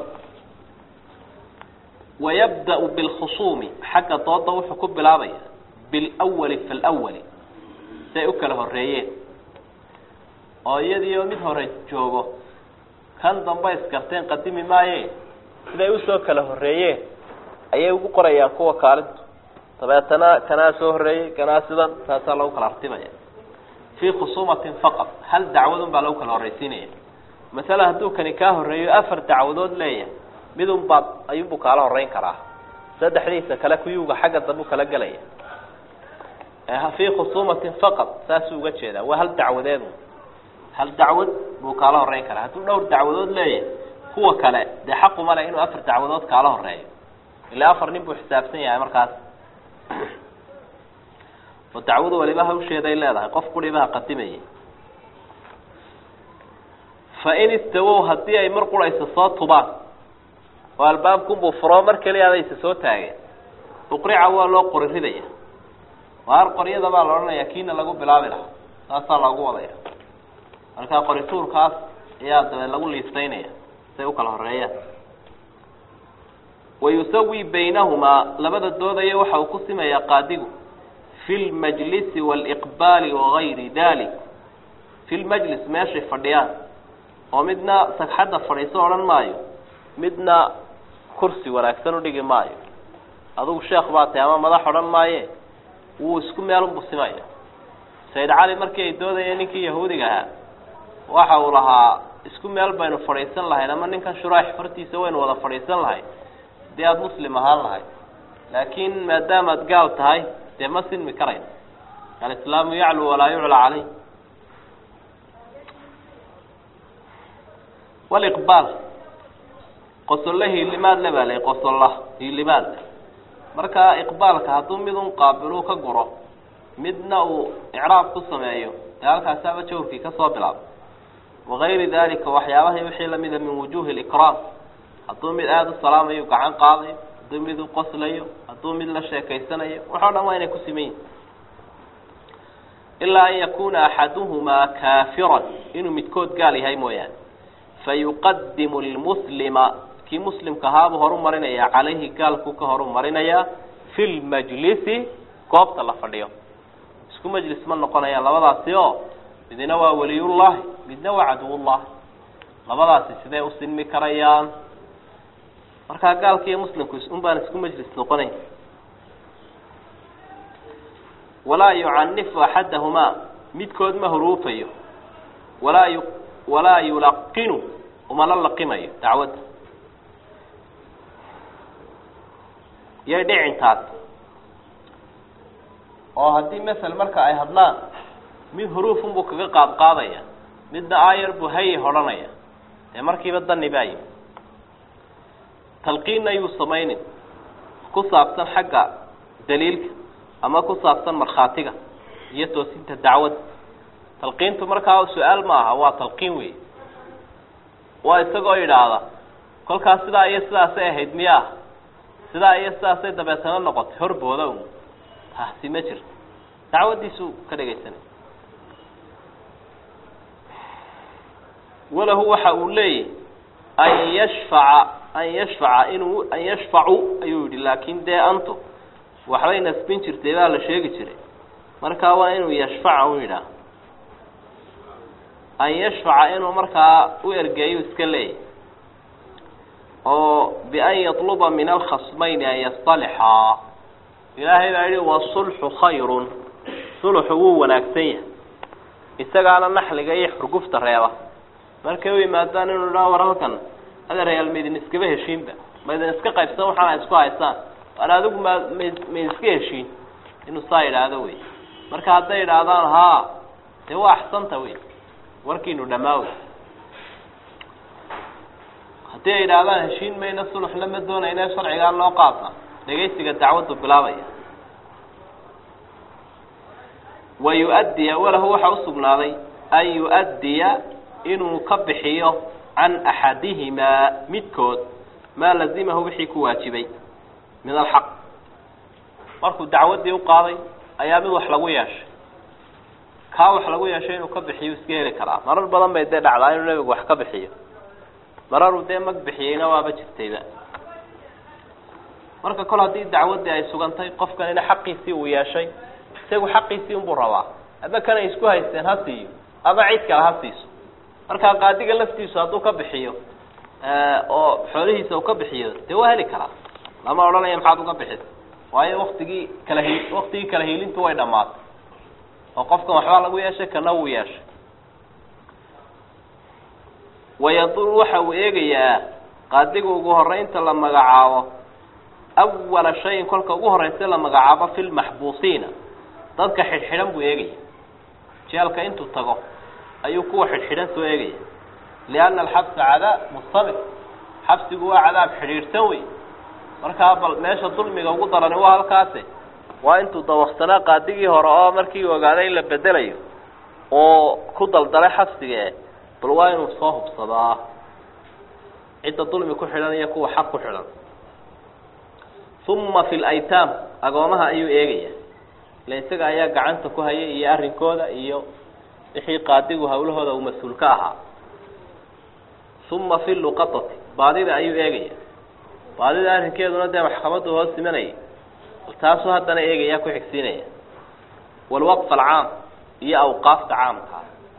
wayabda-u bilkhusuumi xagga dooda wuxuu ku bilaabaya bilwali falwali siay u kala horeeyeen oo iyadii oo mid hore joogo kan damba iskarteen qadimi maaye siday usoo kala horeeyeen ayay ugu qorayaan kuwa kaalintu dabeetana kanaa soo horeeyey kanaa sidan taasaa lagu kala artimaya fii khusuumatin faqad hal dacwadun baa lagu kala horreysiinaya masalan hadduu kani kaa horeeyo afar dacwadood leeyahay midun baad ayuunbuu kaala horeyn karaa saddexdiisa kale kuyuuga xagga dambu kala gelaya fii khusuumatin faqad saasuu uga jeedaa waa hal dacwadeedu hal dacwad buu kaala horeyn karaa hadduu dhowr dacwadood leeyahay kuwa kale dee xaquma le inuu afar dacwadood kaala horeeyo ilaa afar nin buu xisaabsan yahay markaas oo dacwadu waliba hawsheeday leedahay qof quribaha qadimayay fa in istawow haddii ay mar quraysa soo tubaan oo albaabkunbuu furo mar keliya adaysa soo taageen uqrica waa loo qori ridaya waar qoryada baa la odhanaya kiina lagu bilaabi lahaa saasaa loogu wadaya markaa qorituurkaas ayaa dabeed lagu liistaynaya say u kala horeeyaan wayusawi baynahumaa labada doodaya waxa uu ku simayaa qaadigu fi lmajlisi waaliqbaali wagayri dalik fi lmajlis meeshay fadhiyaan oo midna sagxadda fadhiiso odhan maayo midna kursi wanaagsan udhigi maayo adugu sheekh baa tahay ama madax odhan maaye wuu isku meelunbu simaya sayid cali markii ay doodayeen ninkii yahuudiga ahaa waxa uu lahaa isku meel baynu fadhiisan lahayn ama ninkan shuraax fartiisa waynu wada fadhiisan lahayn dee aada muslim ahaan lahayd laakiin maadaamaad gaal tahay dee ma sinmi karayn alislaamu yaclu walaa yucla caleyh waliqbaal qosolle hiilimaad le baa la qosolla hiilimaad le marka iqbaalka hadduu mid un qaabiluu ka guro midna uu icraab ku sameeyo dee halkaasaaba jawrkii kasoo bilaabo wagayri dalika waxyaabahay wixii lamida min wujuhi likraam hadduu mid aada u salaamayo gacan qaadayo hadduu mid u qoslayo hadduu mid la sheekaysanayo waxoo dhan waa inay ku siman yihin ilaa an yakuna axaduhumaa kaafiran inuu midkood gaal yahay mooyaane fayuqadimu lmuslima kii muslimka ahaabuu horu marinaya calayhi gaalkuu ka horu marinayaa fi lmajlisi goobta la fadhiyo isku majlis ma noqonayaan labadaasi oo midna waa waliyullahi midna waa caduwullahi labadaasi sidee u sinmi karayaan markaa gaalka iyo muslimku un baan isku majlis noqonayn walaa yucanifu axadahumaa midkood ma huruufayo walaa yu walaa yulaqinu umala laqimayo dacwadda yay dhicintaas oo haddii masel marka ay hadlaan mid huruufunbuu kaga qaad qaadaya midna aayar buu haye hodhanaya dee markiiba dani baa yimi talqiinna yuu samaynin ku saabsan xagga daliilka ama ku saabsan markhaatiga iyo toosinta dacwadda talqiintu markaa su-aal ma aha waa talqiin wey waa isagoo yidhaahda kolkaas sidaa iyo sidaasay ahayd miyaa sidaa iyo sidaasay dabeetana noqotay horbooda un taasi ma jirto dacwaddiisuu ka dhegaysanay walahu waxa uu leeyahy an yashfaca an yashfaca inuu an yashfacu ayuu yidhi laakin dee antu waxbay nasbin jirtay baa la sheegi jiray markaa waa inuu yashfaca u yidhaah an yashfaca inuu markaa u ergeeyo iska leeyahy oo bian yatluba min alkhasmayni an yastalixaa ilaahay baa yihi wasulxu khayrun sulxu wuu wanaagsan yahay isagaana naxliga iyo xurgufta reeba markay u yimaadaan inuu dhaa war halkan adeerayaal maydin iskaba heshiinba maydin iska qaybsan waxaana isku haysaan waan adigu ma ma maydin iska heshiin inuu saa yidhaahdo wey marka hadday yidhaahdaan haa dee waa axsanta wey warkiinu dhamaa wey haddii ay yidhaahdaan heshiin mayna suluxna ma doonayna sharcigaa loo qaata dhegaysiga dacwaddu bilaabaya wa yu-addiya walahu waxaa usugnaaday an yu-addiya inuu ka bixiyo can axadihimaa midkood maa lazimahu wixii ku waajibay min alxaq markuu dacwaddii u qaaday ayaa mid wax lagu yeeshay kaa wax lagu yeeshay inuu ka bixiyo iska heli karaa marar badan bay dee dhacdaa inuu nebigu wax ka bixiyo mararuu dee mag bixiyeyna waaba jirtayba marka kol haddii dacwaddii ay sugantay qofkanina xaqiisii uu yeeshay isagu xaqiisii unbuu rabaa ama kan ay isku haysteen ha siiyo ama cid kale ha siiso markaa qaadiga laftiisu hadduu ka bixiyo oo xoolihiisa uu ka bixiyo dee waa heli karaa lama odhanaya maxaad uga bixisa waayo waktigii kala hi waktigii kala hiilintu way dhammaatay oo qofkan waxbaa lagu yeeshay kana wuu yeeshay wayadur waxa uu eegayaa qaadiga ugu horeynta la magacaabo awala shayin kolka ugu horeysa la magacaabo fi lmaxbuusiina dadka xidhxidhan buu eegaya jeelka intuu tago ayuu kuwa xidhxidhan soo eegaya lianna alxabsa cadaab mustamir xabsigu waa cadaab xidhiidhsan wey markaa bal meesha dulmiga ugu darani waa halkaase waa intuu dawaqsanaa qaadigii hore oo markii ogaaday in la bedelayo oo ku daldalay xabsiga bal waa inuu soo hubsadaa cidda dulmi ku xidhan iyo kuwa xaq ku xidhan uma fi laytaam agoomaha ayuu eegaya ila isaga ayaa gacanta ku hayay iyo arrinkooda iyo wixii qaadigu hawlahooda uu mas-uul ka ahaa uma fi luqatati baadida ayuu eegaya baadida arrinkeeduna dee maxkamaddu hoos imanayay taasuu haddana eegaya ku xigsiinaya walwaqf alcaam iyo awqaafta caamka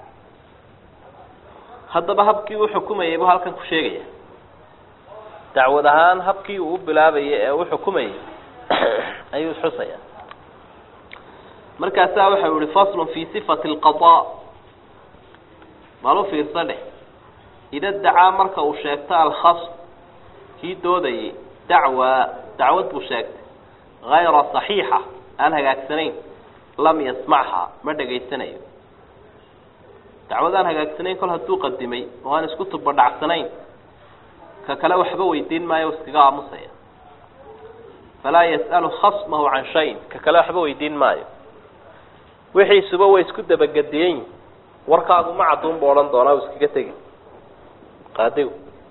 haddaba habkii u xukumayay buu halkan ku sheegaya dacwad ahaan habkii uu u bilaabayay ee u xukumayay ayuu xusaya markaasaa waxau yihi faslun fi sifati alqadaa bal u fiirsa dheh ida dacaa marka uu sheegto alkhasm kii doodayay dacwa dacwad buu sheegtay hayra saxiixa aan hagaagsanayn lam yasmachaa ma dhegaysanayo dacwad aan hagaagsanayn kol hadduu qadimay oo aan isku tubadhacsanayn ka kale waxba weydiin maayo iskaga aamusaya falaa yas'alu khasmahu can shayin ka kale waxba weydiin maayo wixiisuba way isku dabagediyen yihin warkaagu ma cadduun bu odhan doonaa u iskaga tegi qaadigu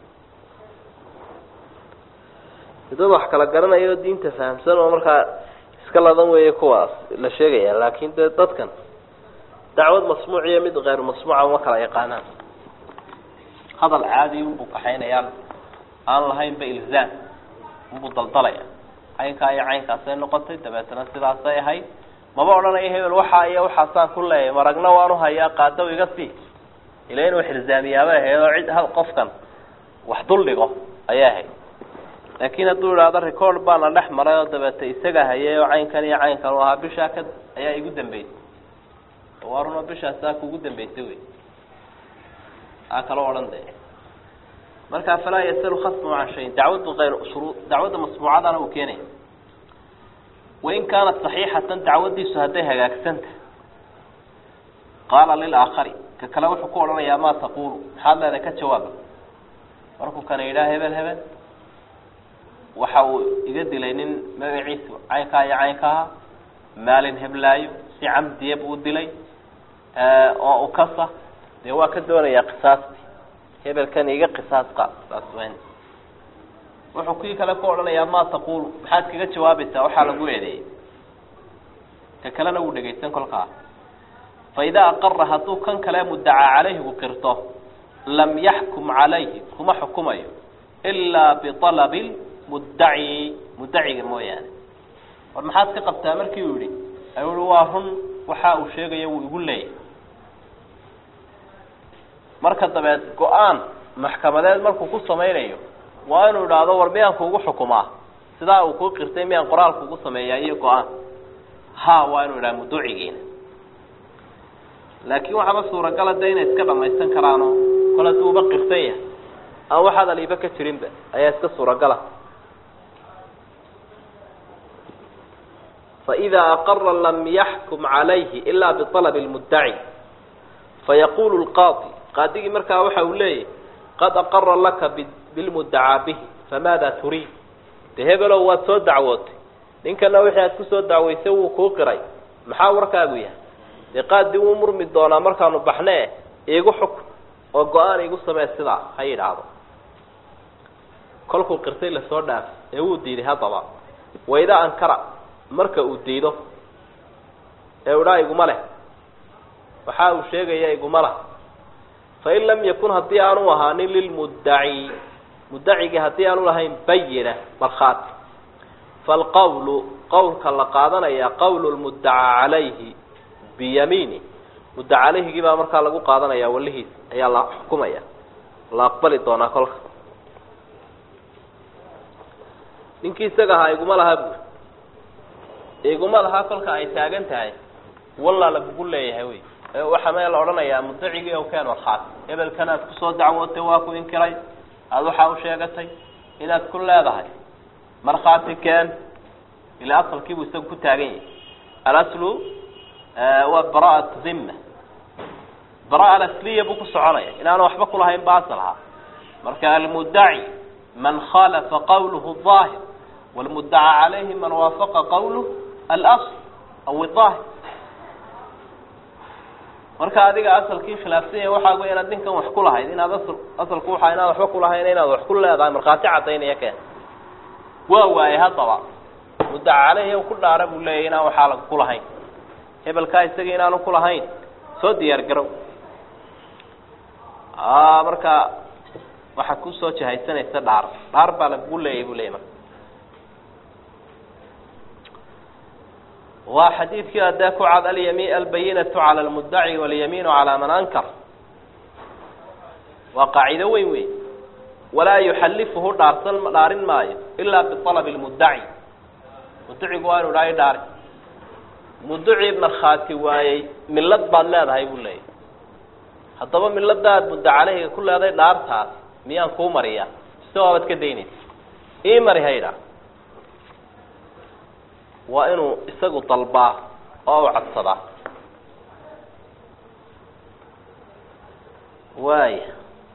dad wax kala garanaya oo diinta fahamsan oo markaa iska ladan weeye kuwaas la sheegaya laakin dee dadkan dacwad masmuuc iyo mid keyr masmuuca uma kala yaqaanaan hadal caadi unbuu kaxaynayaan aan lahaynba ilzaam unbuu daldalaya caynkaa iyo caynkaasay noqotay dabeetana sidaasay ahayd maba odhanayo hebel waxaa iyo waxaasaan ku leeyahay maragna waanu hayaa qaadaw iga sii ila inuu xilzaamiyaabay ahayd oo cid qofkan wax dul dhigo ayay ahayd laakiin hadduu idhaahdo record baana dhex maray oo dabeete isaga hayay oo caynkan iyo caynkan u ahaa bishaa ka ayaa igu dambeysay waruna bishaasaa kugu dambeysay wey aa kaloo odhan de markaa falaa yasalu khasmu can shayin dacwaddu ayr shuruu dacwadda masbuucadana uu keenaya wain kaanat saxiixatan dacwaddiisu hadday hagaagsanta qaala lilaakari ka kale wuxuu ku odhanayaa maa taqulu maxaad leedahay ka jawaaba markuu kana yidhaha hebel hebel waxa uu iga dilay nin magaciisu caynkaa iyo caynkaha maalin heblaayo si camdiya buu dilay oo ukasa dee waa ka doonayaa qisaasti hebelkan iga qisaas qaad saas wen wuxuu kii kale ku odhanayaa maa taqulu maxaad kaga jawaabaysaa waxaa lagu eedeeyey ka kalena wuu dhegaysan kolkaa fa idaa aqara hadduu kan kale muddacaa calayhigu qirto lam yaxkum calayhi kuma xukumayo ilaa bialabi muddaci muddaciga mooyaane war maxaad ka qabtaa markii uu yihi ayuu i waa run waxa uu sheegaya wuu igu leeyahay marka dabeed go-aan maxkamadeed markuu ku samaynayo waa inuu idhaahdo war miyaan kuugu xukumaa sidaa uu kuu qirtay miyaan qoraal kuugu sameeyaa iyo go-aan ha waa inuu idhaha muduucigiina laakiin waxaaba suuragala de inay iska dhamaysan karaano kol hadduu uba qirsan yahay aan waxaad aliiba ka jirinba ayaa iska suuragala faإida aqara lam yaxkum calayhi ila biطalb اlmuddaci fayaqulu اlqaadi qaadigii markaa waxa uu leeyahy qad aqara laka bilmudacaa bihi famaada turiid de hebelow waad soo dacwootay ninkana wixii aad kusoo dacwaysay wuu kuu qiray maxaa warkaagu yahay dee qaadi wuu murmi doonaa markaanu baxne iigu xukm oo go-aan iigu samee sidaa ha yidhaahdo kolkuu qirtay lasoo dhaaf ee wuu diiday haddaba wayda ankara marka uu diido ee udhaa iguma leh waxa uu sheegaya iguma lah fain lam yakun haddii aanu ahaanin lilmuddaci muddacigii haddii aanu lahayn bayina markhaati falqawlu qawlka la qaadanaya qawlu lmuddacaa calayhi biyamiini muddaca calayhigii baa markaa lagu qaadanaya walihiis ayaa la xukumaya la aqbali doonaa kolka ninkii isaga ahaa iguma laha buuri iguma lahaa kolka ay taagan tahay wallaa lagugu leeyahay wey waxaa mee la odhanayaa mudacigii o keen markhaati hebelkan aad kusoo dacwootay waa ku inkiray aada waxaa u sheegatay inaad ku leedahay markhaati keen ilaa asalkiibuu isaga ku taagan yahay alaslu waa bara'at dhimma bara alasliya buu ku soconaya inaanu waxba kulahayn ba asal ahaa marka almuddaci man khalafa qawluhu aahir wlmuddaca calayhi man waafaqa qawluh alasl aw aahir marka adiga asalkii khilaafsan yahay waxaa wey inaad ninkan wax ku lahayd inaad asal asalku waxaa inaad waxba kulahayn inaad wax ku leedahay markhaati cadaynaya keen waa waayey haddaba muddaca caleyhi ku dhaara buu leeyahy inaan waxaa lag ku lahayn hebelkaa isaga inaanu ku lahayn soo diyaar garow marka waxaa kusoo jahaysanaysa dhaar dhaar baa lagugu leeyahy buu leeyay marka waa xadiidkii adee ku cad alyami albayinatu cala lmuddaci walyamiinu calaa man ankar waa qaacido weyn wey walaa yuxallifuhu dhaarsan dhaarin maayo ilaa bialabi lmuddaci muddacigu waa inu dhahay dhaari mudduci markhaati waayey millad baad leedahay buu leeyahy haddaba milladaad mudda caleyhiga ku leedahay dhaartaas miyaan kuu mariyaa mise waabaad ka daynaysa ii mari haydha waa inuu isagu dalbaa oo u cadsadaa waaya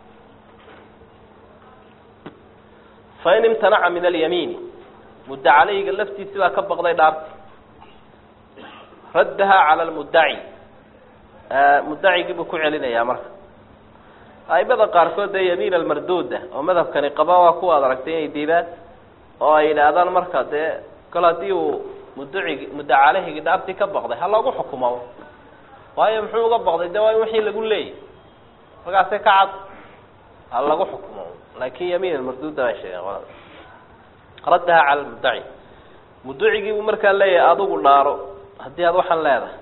fain imtanaca min alyamiini mudda caleyhiga laftiisi baa ka baqday dhaarta raddahaa cala lmuddaci muddacigii buu ku celinayaa marka aimada qaarkood dee yamiin almarduuda oo madhabkani qaba waa kuwa ad aragtay inay diidaan oo ay yidhaahdaan marka dee kol haddii uu mudducigi mudda calehigii dhaartii ka baqday ha lagu xukumo waayo muxuu uga baqday de waa in wixii lagu leeyay markaase ka cad ha lagu xukumo laakin yamiin almarduuda bay sheegeen qolada raddahaa cala lmuddaci mudducigii buu markaa leeyahay adigu dhaaro haddii aad waxaan leedahay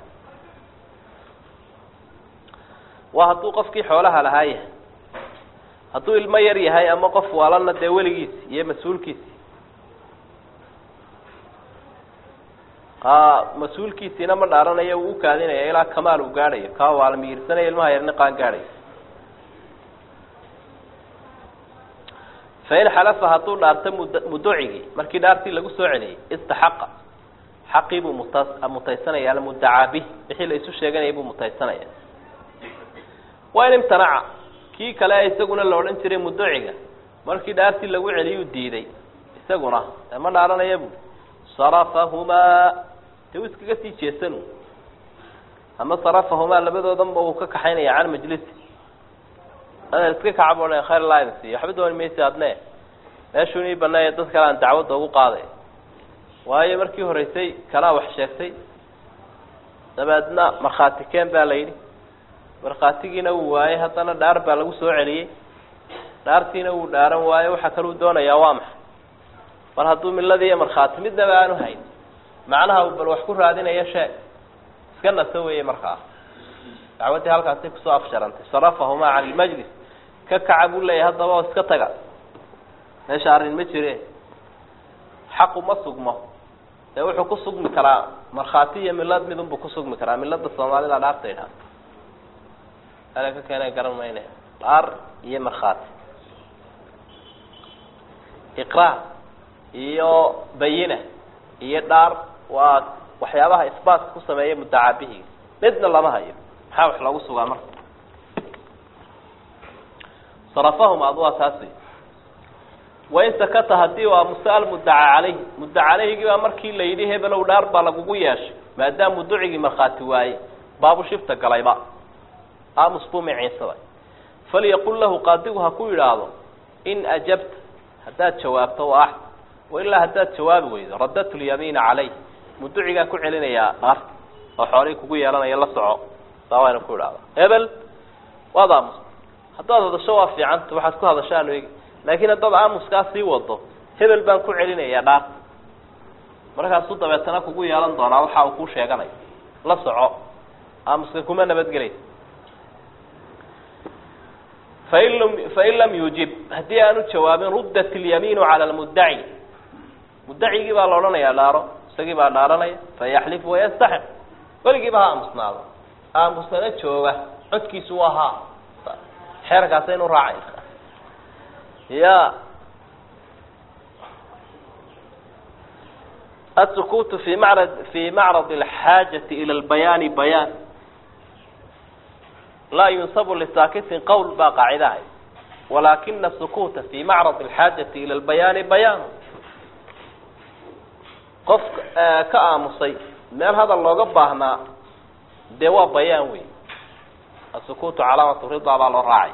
waa hadduu qofkii xoolaha lahaa yahay hadduu ilmo yar yahay ama qof waalana dee weligiisi iyo mas-uulkiisi mas-uulkiisiina ma dhaaranayo uu ukaadinaya ilaa kamaal uu gaadhayo kaa waala miyirsanaya ilmaha yarni qaan gaadhayo fain xalafa hadduu dhaarto mud mudducigii markii dhaartii lagu soo celiyey istaxaqa xaqii buu muta mutaysanaya almuddacaa bih wixii la isu sheeganayay buu mutaysanaya wain imtanaca kii kale isaguna la odhan jiray mudduciga markii dhaartii lagu celiyuu diiday isaguna ma dhaaranaya bu sarafahumaa de uu iskaga sii jeesanu ama sarafahumaa labadoodanba uu ka kaxaynaya can majlisi ada iska kacab o khayr laa siiyo waxba dooni maysa adne meeshuu nii baneeya dad kale aan dacwadda ugu qaaday waayo markii horeysay kalaa wax sheegtay dabeedna markhaati keen baa la yidhi markhaatigiina wuu waayey haddana dhaar baa lagu soo celiyey dhaartiina wuu dhaaran waayo waxa kaluu doonayaa waa maxay mar hadduu milladii iyo markhaati midnaba aanu hayn macnaha uu bal wax ku raadinayo sheeg iska naso weeye markaa dacwaddii halkaasay kusoo afsharantay sarafahumaa can ilmajlis ka kaca buu leeyahay haddaba oo iska taga meesha arrin ma jire xaqu ma sugmo dee wuxuu ku sugmi karaa markhaati iyo milad midunbuu ku sugmi karaa milada soomaalida dhaarta idhaha ala ka keena garan mayne dhaar iyo markhaati iqraar iyo bayina iyo dhaar waa waxyaabaha isbaatka ku sameeya muddacaabihiga midna lama hayo maxaa wax loogu sugaa marka sarafahum ad waa taas wey wain sakata haddii waa musaal muddaca caleyhi mudda caleyhigii baa markii la yidhi hebelow dhaar baa lagugu yeeshay maadaama mudducigii markhaati waayey baabu shifta galayba aamus buu miciinsaday falyaqul lahu qaadigu ha ku yidhaahdo in ajabta haddaad jawaabto waa axd wailaa haddaad jawaabi weydo radatu lyamiina caleyh mudducigaa ku celinayaa dhaarta oo xoolihii kugu yeelanaya la soco saa waa ina ku idhahda hebel waad aamusta haddaad hadasho waa fiicanta waxaad ku hadashaan eegi laakiin haddaad aamuskaa sii wado hebel baan ku celinayaa dhaarta markaasuu dabeetana kugu yeelan doonaa waxa uu kuu sheeganayo la soco aamuska kuma nabadgelaysa fain lam fain lam yujib haddii aanu jawaabin ruddat ilyamiinu cala lmuddaci muddacigii baa la odhanayaa dhaaro isagii baa dhaaranaya fayaxlif wayastaxiq weligiiba ha aamusnaado aamusnana jooga codkiisu waa haa xeerkaasaynu raacayna ya السكوت في معرض في معرض الحاجة إلى البيان بيان لا ينصب لساكت قول با قاعدة ولكن السكوت في معرض الحاجة إلى البيان بيان qof ka aamusay meel hadal looga baahnaa dee waa bayaan wey asukuutu calaamatu ridaa baa loo raacay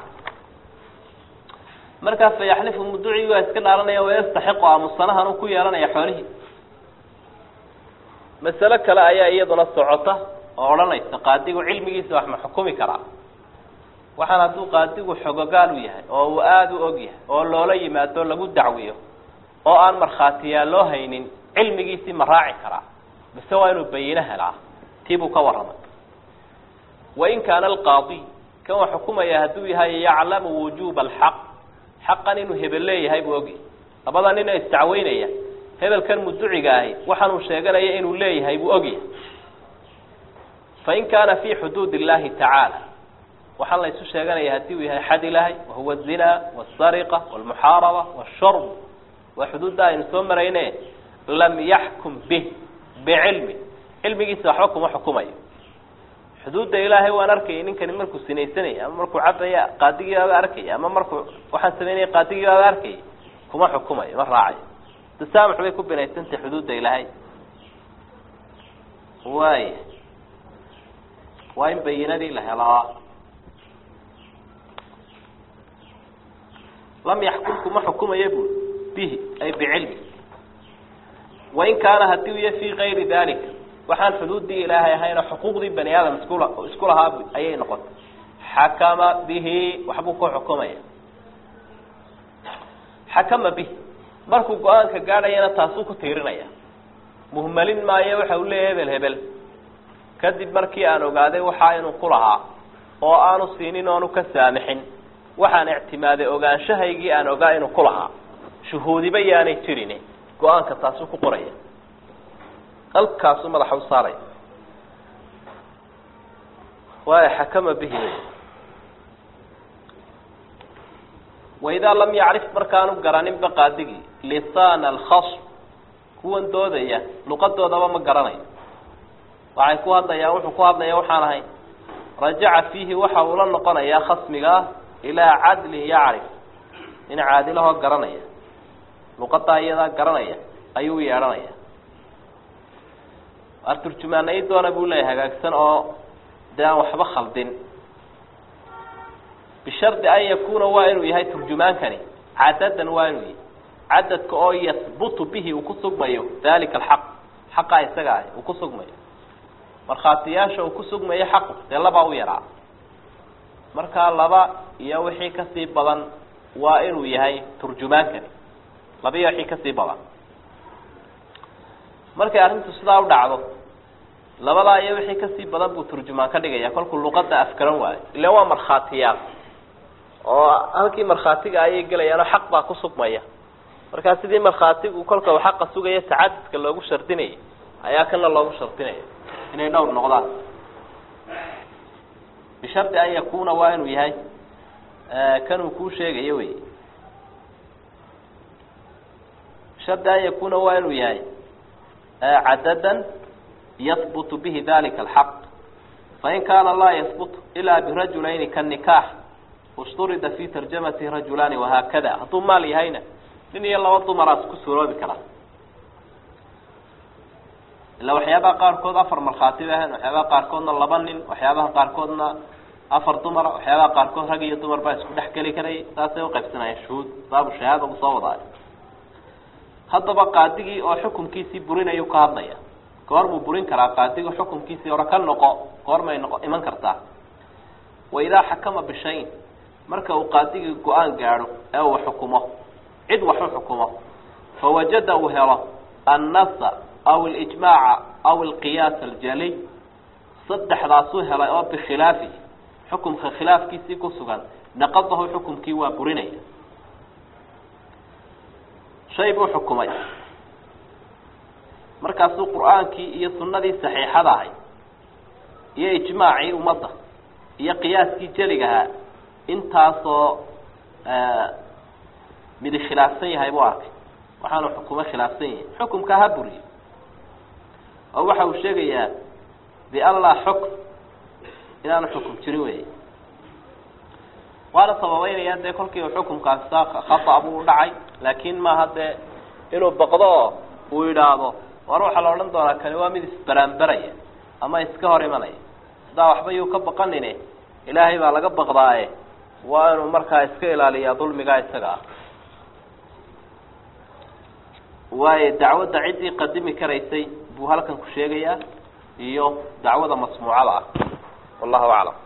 markaa fayaxlifu muducii waa iska dhaaranaya wayastaxiqu aamusanahan uu ku yeelanaya xoolihii masalo kale ayaa iyaduna socota oo odhanaysa qaadigu cilmigiisa wax ma xukumi karaa waxaan hadduu qaadigu xogogaal u yahay oo uu aada u og yahay oo loola yimaado lagu dacwiyo oo aan markhaatiyaa loo haynin cilmigiisii ma raaci karaa mise waa inuu bayino helaa tii buu ka warramay wain kaana alqaadi kan wax xukumaya hadduu yahay yaclamu wujuuba alxaq xaqan inuu hebel leeyahay buu ogyahay labada nin ee isdacweynaya hebelkan muduciga ahi waxaanuu sheeganaya inuu leeyahay buu ogyahay fain kaana fi xuduud illahi tacaala waxaan la isu sheeganaya haddii uu yahay xad ilaahay wahuwa azinaa wasariqa walmuxaaraba washurb waa xuduudda aynu soo marayne lam yaxkum bih bicilmi cilmigiisa waxba kuma xukumayo xuduudda ilaahay waan arkayay ninkani markuu sinaysanaya ama markuu cabaya qaadigii baaba arkaya ama markuu waxaan samaynaya qaadigii baaba arkayay kuma xukumayo ma raacayo tasaamux bay ku binaysantay xuduudda ilaahay waaya waa in bayinadii la helaa lam yaxkum kuma xukumayo bu bihi ay bicilmi wain kaana haddii u ya fii kayri dalika waxaan xuduuddii ilaahay ahayn oo xuquuqdii bani aadam iskula isku lahaa ayay noqotay xakama bihi waxbuu ku xukumaya xakama bihi markuu go-aanka gaadhayana taasuu ku tiirinaya muhmalin maayo waxa uu leeyahy hebel hebel kadib markii aan ogaaday waxaa inuu ku lahaa oo aanu siinin oonu ka saamixin waxaan ictimaaday ogaanshahaygii aan ogaa inuu ku lahaa shuhuudiba yaanay jirin go-aanka taasuu ku qoraya halkaasuu madaxa u saaraya waaya xakama bihi waidaa lam yacrif markaanu garaninba qaadigii lisaana alkhasm kuwan doodaya luqadoodaba ma garanayo waxay ku hadlayaan wuxuu ku hadlaya waxaan ahayn rajaca fiihi waxa uu la noqonayaa khasmigaa ilaa cadlin yacrif nin caadilahoo garanaya luqadaa iyadaa garanaya ayuu yeedhanaya waar turjumaanay doona buu leeyahay hagaagsan oo dee aan waxba khaldin bishardi an yakuuna waa inuu yahay turjumaankani cadadan waa inuu yahay cadadka oo yahbutu bihi uu ku sugmayo dalika alxaq xaqa isaga ah uu ku sugmayo markhaatiyaasha uu ku sugmayo xaqu dee labaa u yaraa markaa laba iyo wixii kasii badan waa inuu yahay turjumaankani laba iyo wixii kasii badan markay arrintu sidaa u dhacdo labadaa iyo wixii kasii badan buu turjumaan ka dhigaya kolkuu luqada afgaran waayo ila waa markhaatiyaal oo halkii markhaatiga ayay gelayaanoo xaq baa ku sugmaya markaa sidii markhaatigu kolka uu xaqa sugaya tacadudka loogu shardinayay ayaa kana loogu shardinaya inay dhowr noqdaan bishardi an yakuna waa inuu yahay kanuu kuu sheegayo wey bishardi an yakuna waa inuu yahay cadadan yahbutu bihi dalika alxaq fain kaana laa yahbut ilaa birajulayni kanikaax usturida fi tarjamati rajulaani wahaakada hadduu maal yahayna nin iyo laba dumaraas ku suuroobi karaa ila waxyaabaha qaarkood afar markhaati bay ahayn waxyaabaha qaarkoodna laba nin waxyaabaha qaarkoodna afar dumara waxyaabaha qaarkood rag iyo dumar baa isku dhex geli karayay saasay uqaybsanayeen shuhuud baabu shahaada uu soo wadaayo haddaba qaadigii oo xukunkiisii burinayu ka hadlaya goor buu burin karaa qaadigu xukunkiisii hore ka noqo goormay noqo iman kartaa wa idaa xakama bishayin marka uu qaadigii go-aan gaadho ee uu xukumo cid wax u xukumo fawajada uu helo annasa aw alijmaaca aw alqiyaas aljaliy saddexdaasuu helay oo bikhilaafi xukumka khilaafkiisii ku sugan naqadahu xukumkii waa burinaya shay buu xukumay markaasuu qur-aankii iyo sunnadii saxiixada ahay iyo ijmaacii ummadda iyo qiyaaskii jeligahaa intaasoo midi khilaafsan yahay buu arkay waxaanu xukumo khilaafsan yahay xukumkaa ha buriyo oo waxa uu sheegayaa bian laa xukm inaanu xukum jirin wey waana sababeynaya dee kolkii uu xukumkaasi khata buu dhacay laakin maaha dee inuu baqdo oo uu yidhaahdo war waxaa la odhan doonaa kani waa mid isbaraanbaraya ama iska hor imanaya sidaa waxba yuu ka baqanine ilaahay baa laga baqdaaye waa inuu markaa iska ilaaliyaa dulmigaa isaga ah waayo dacwadda ciddii qadimi karaysay buu halkan ku sheegayaa iyo dacwada masmuucada ah wallahu aclam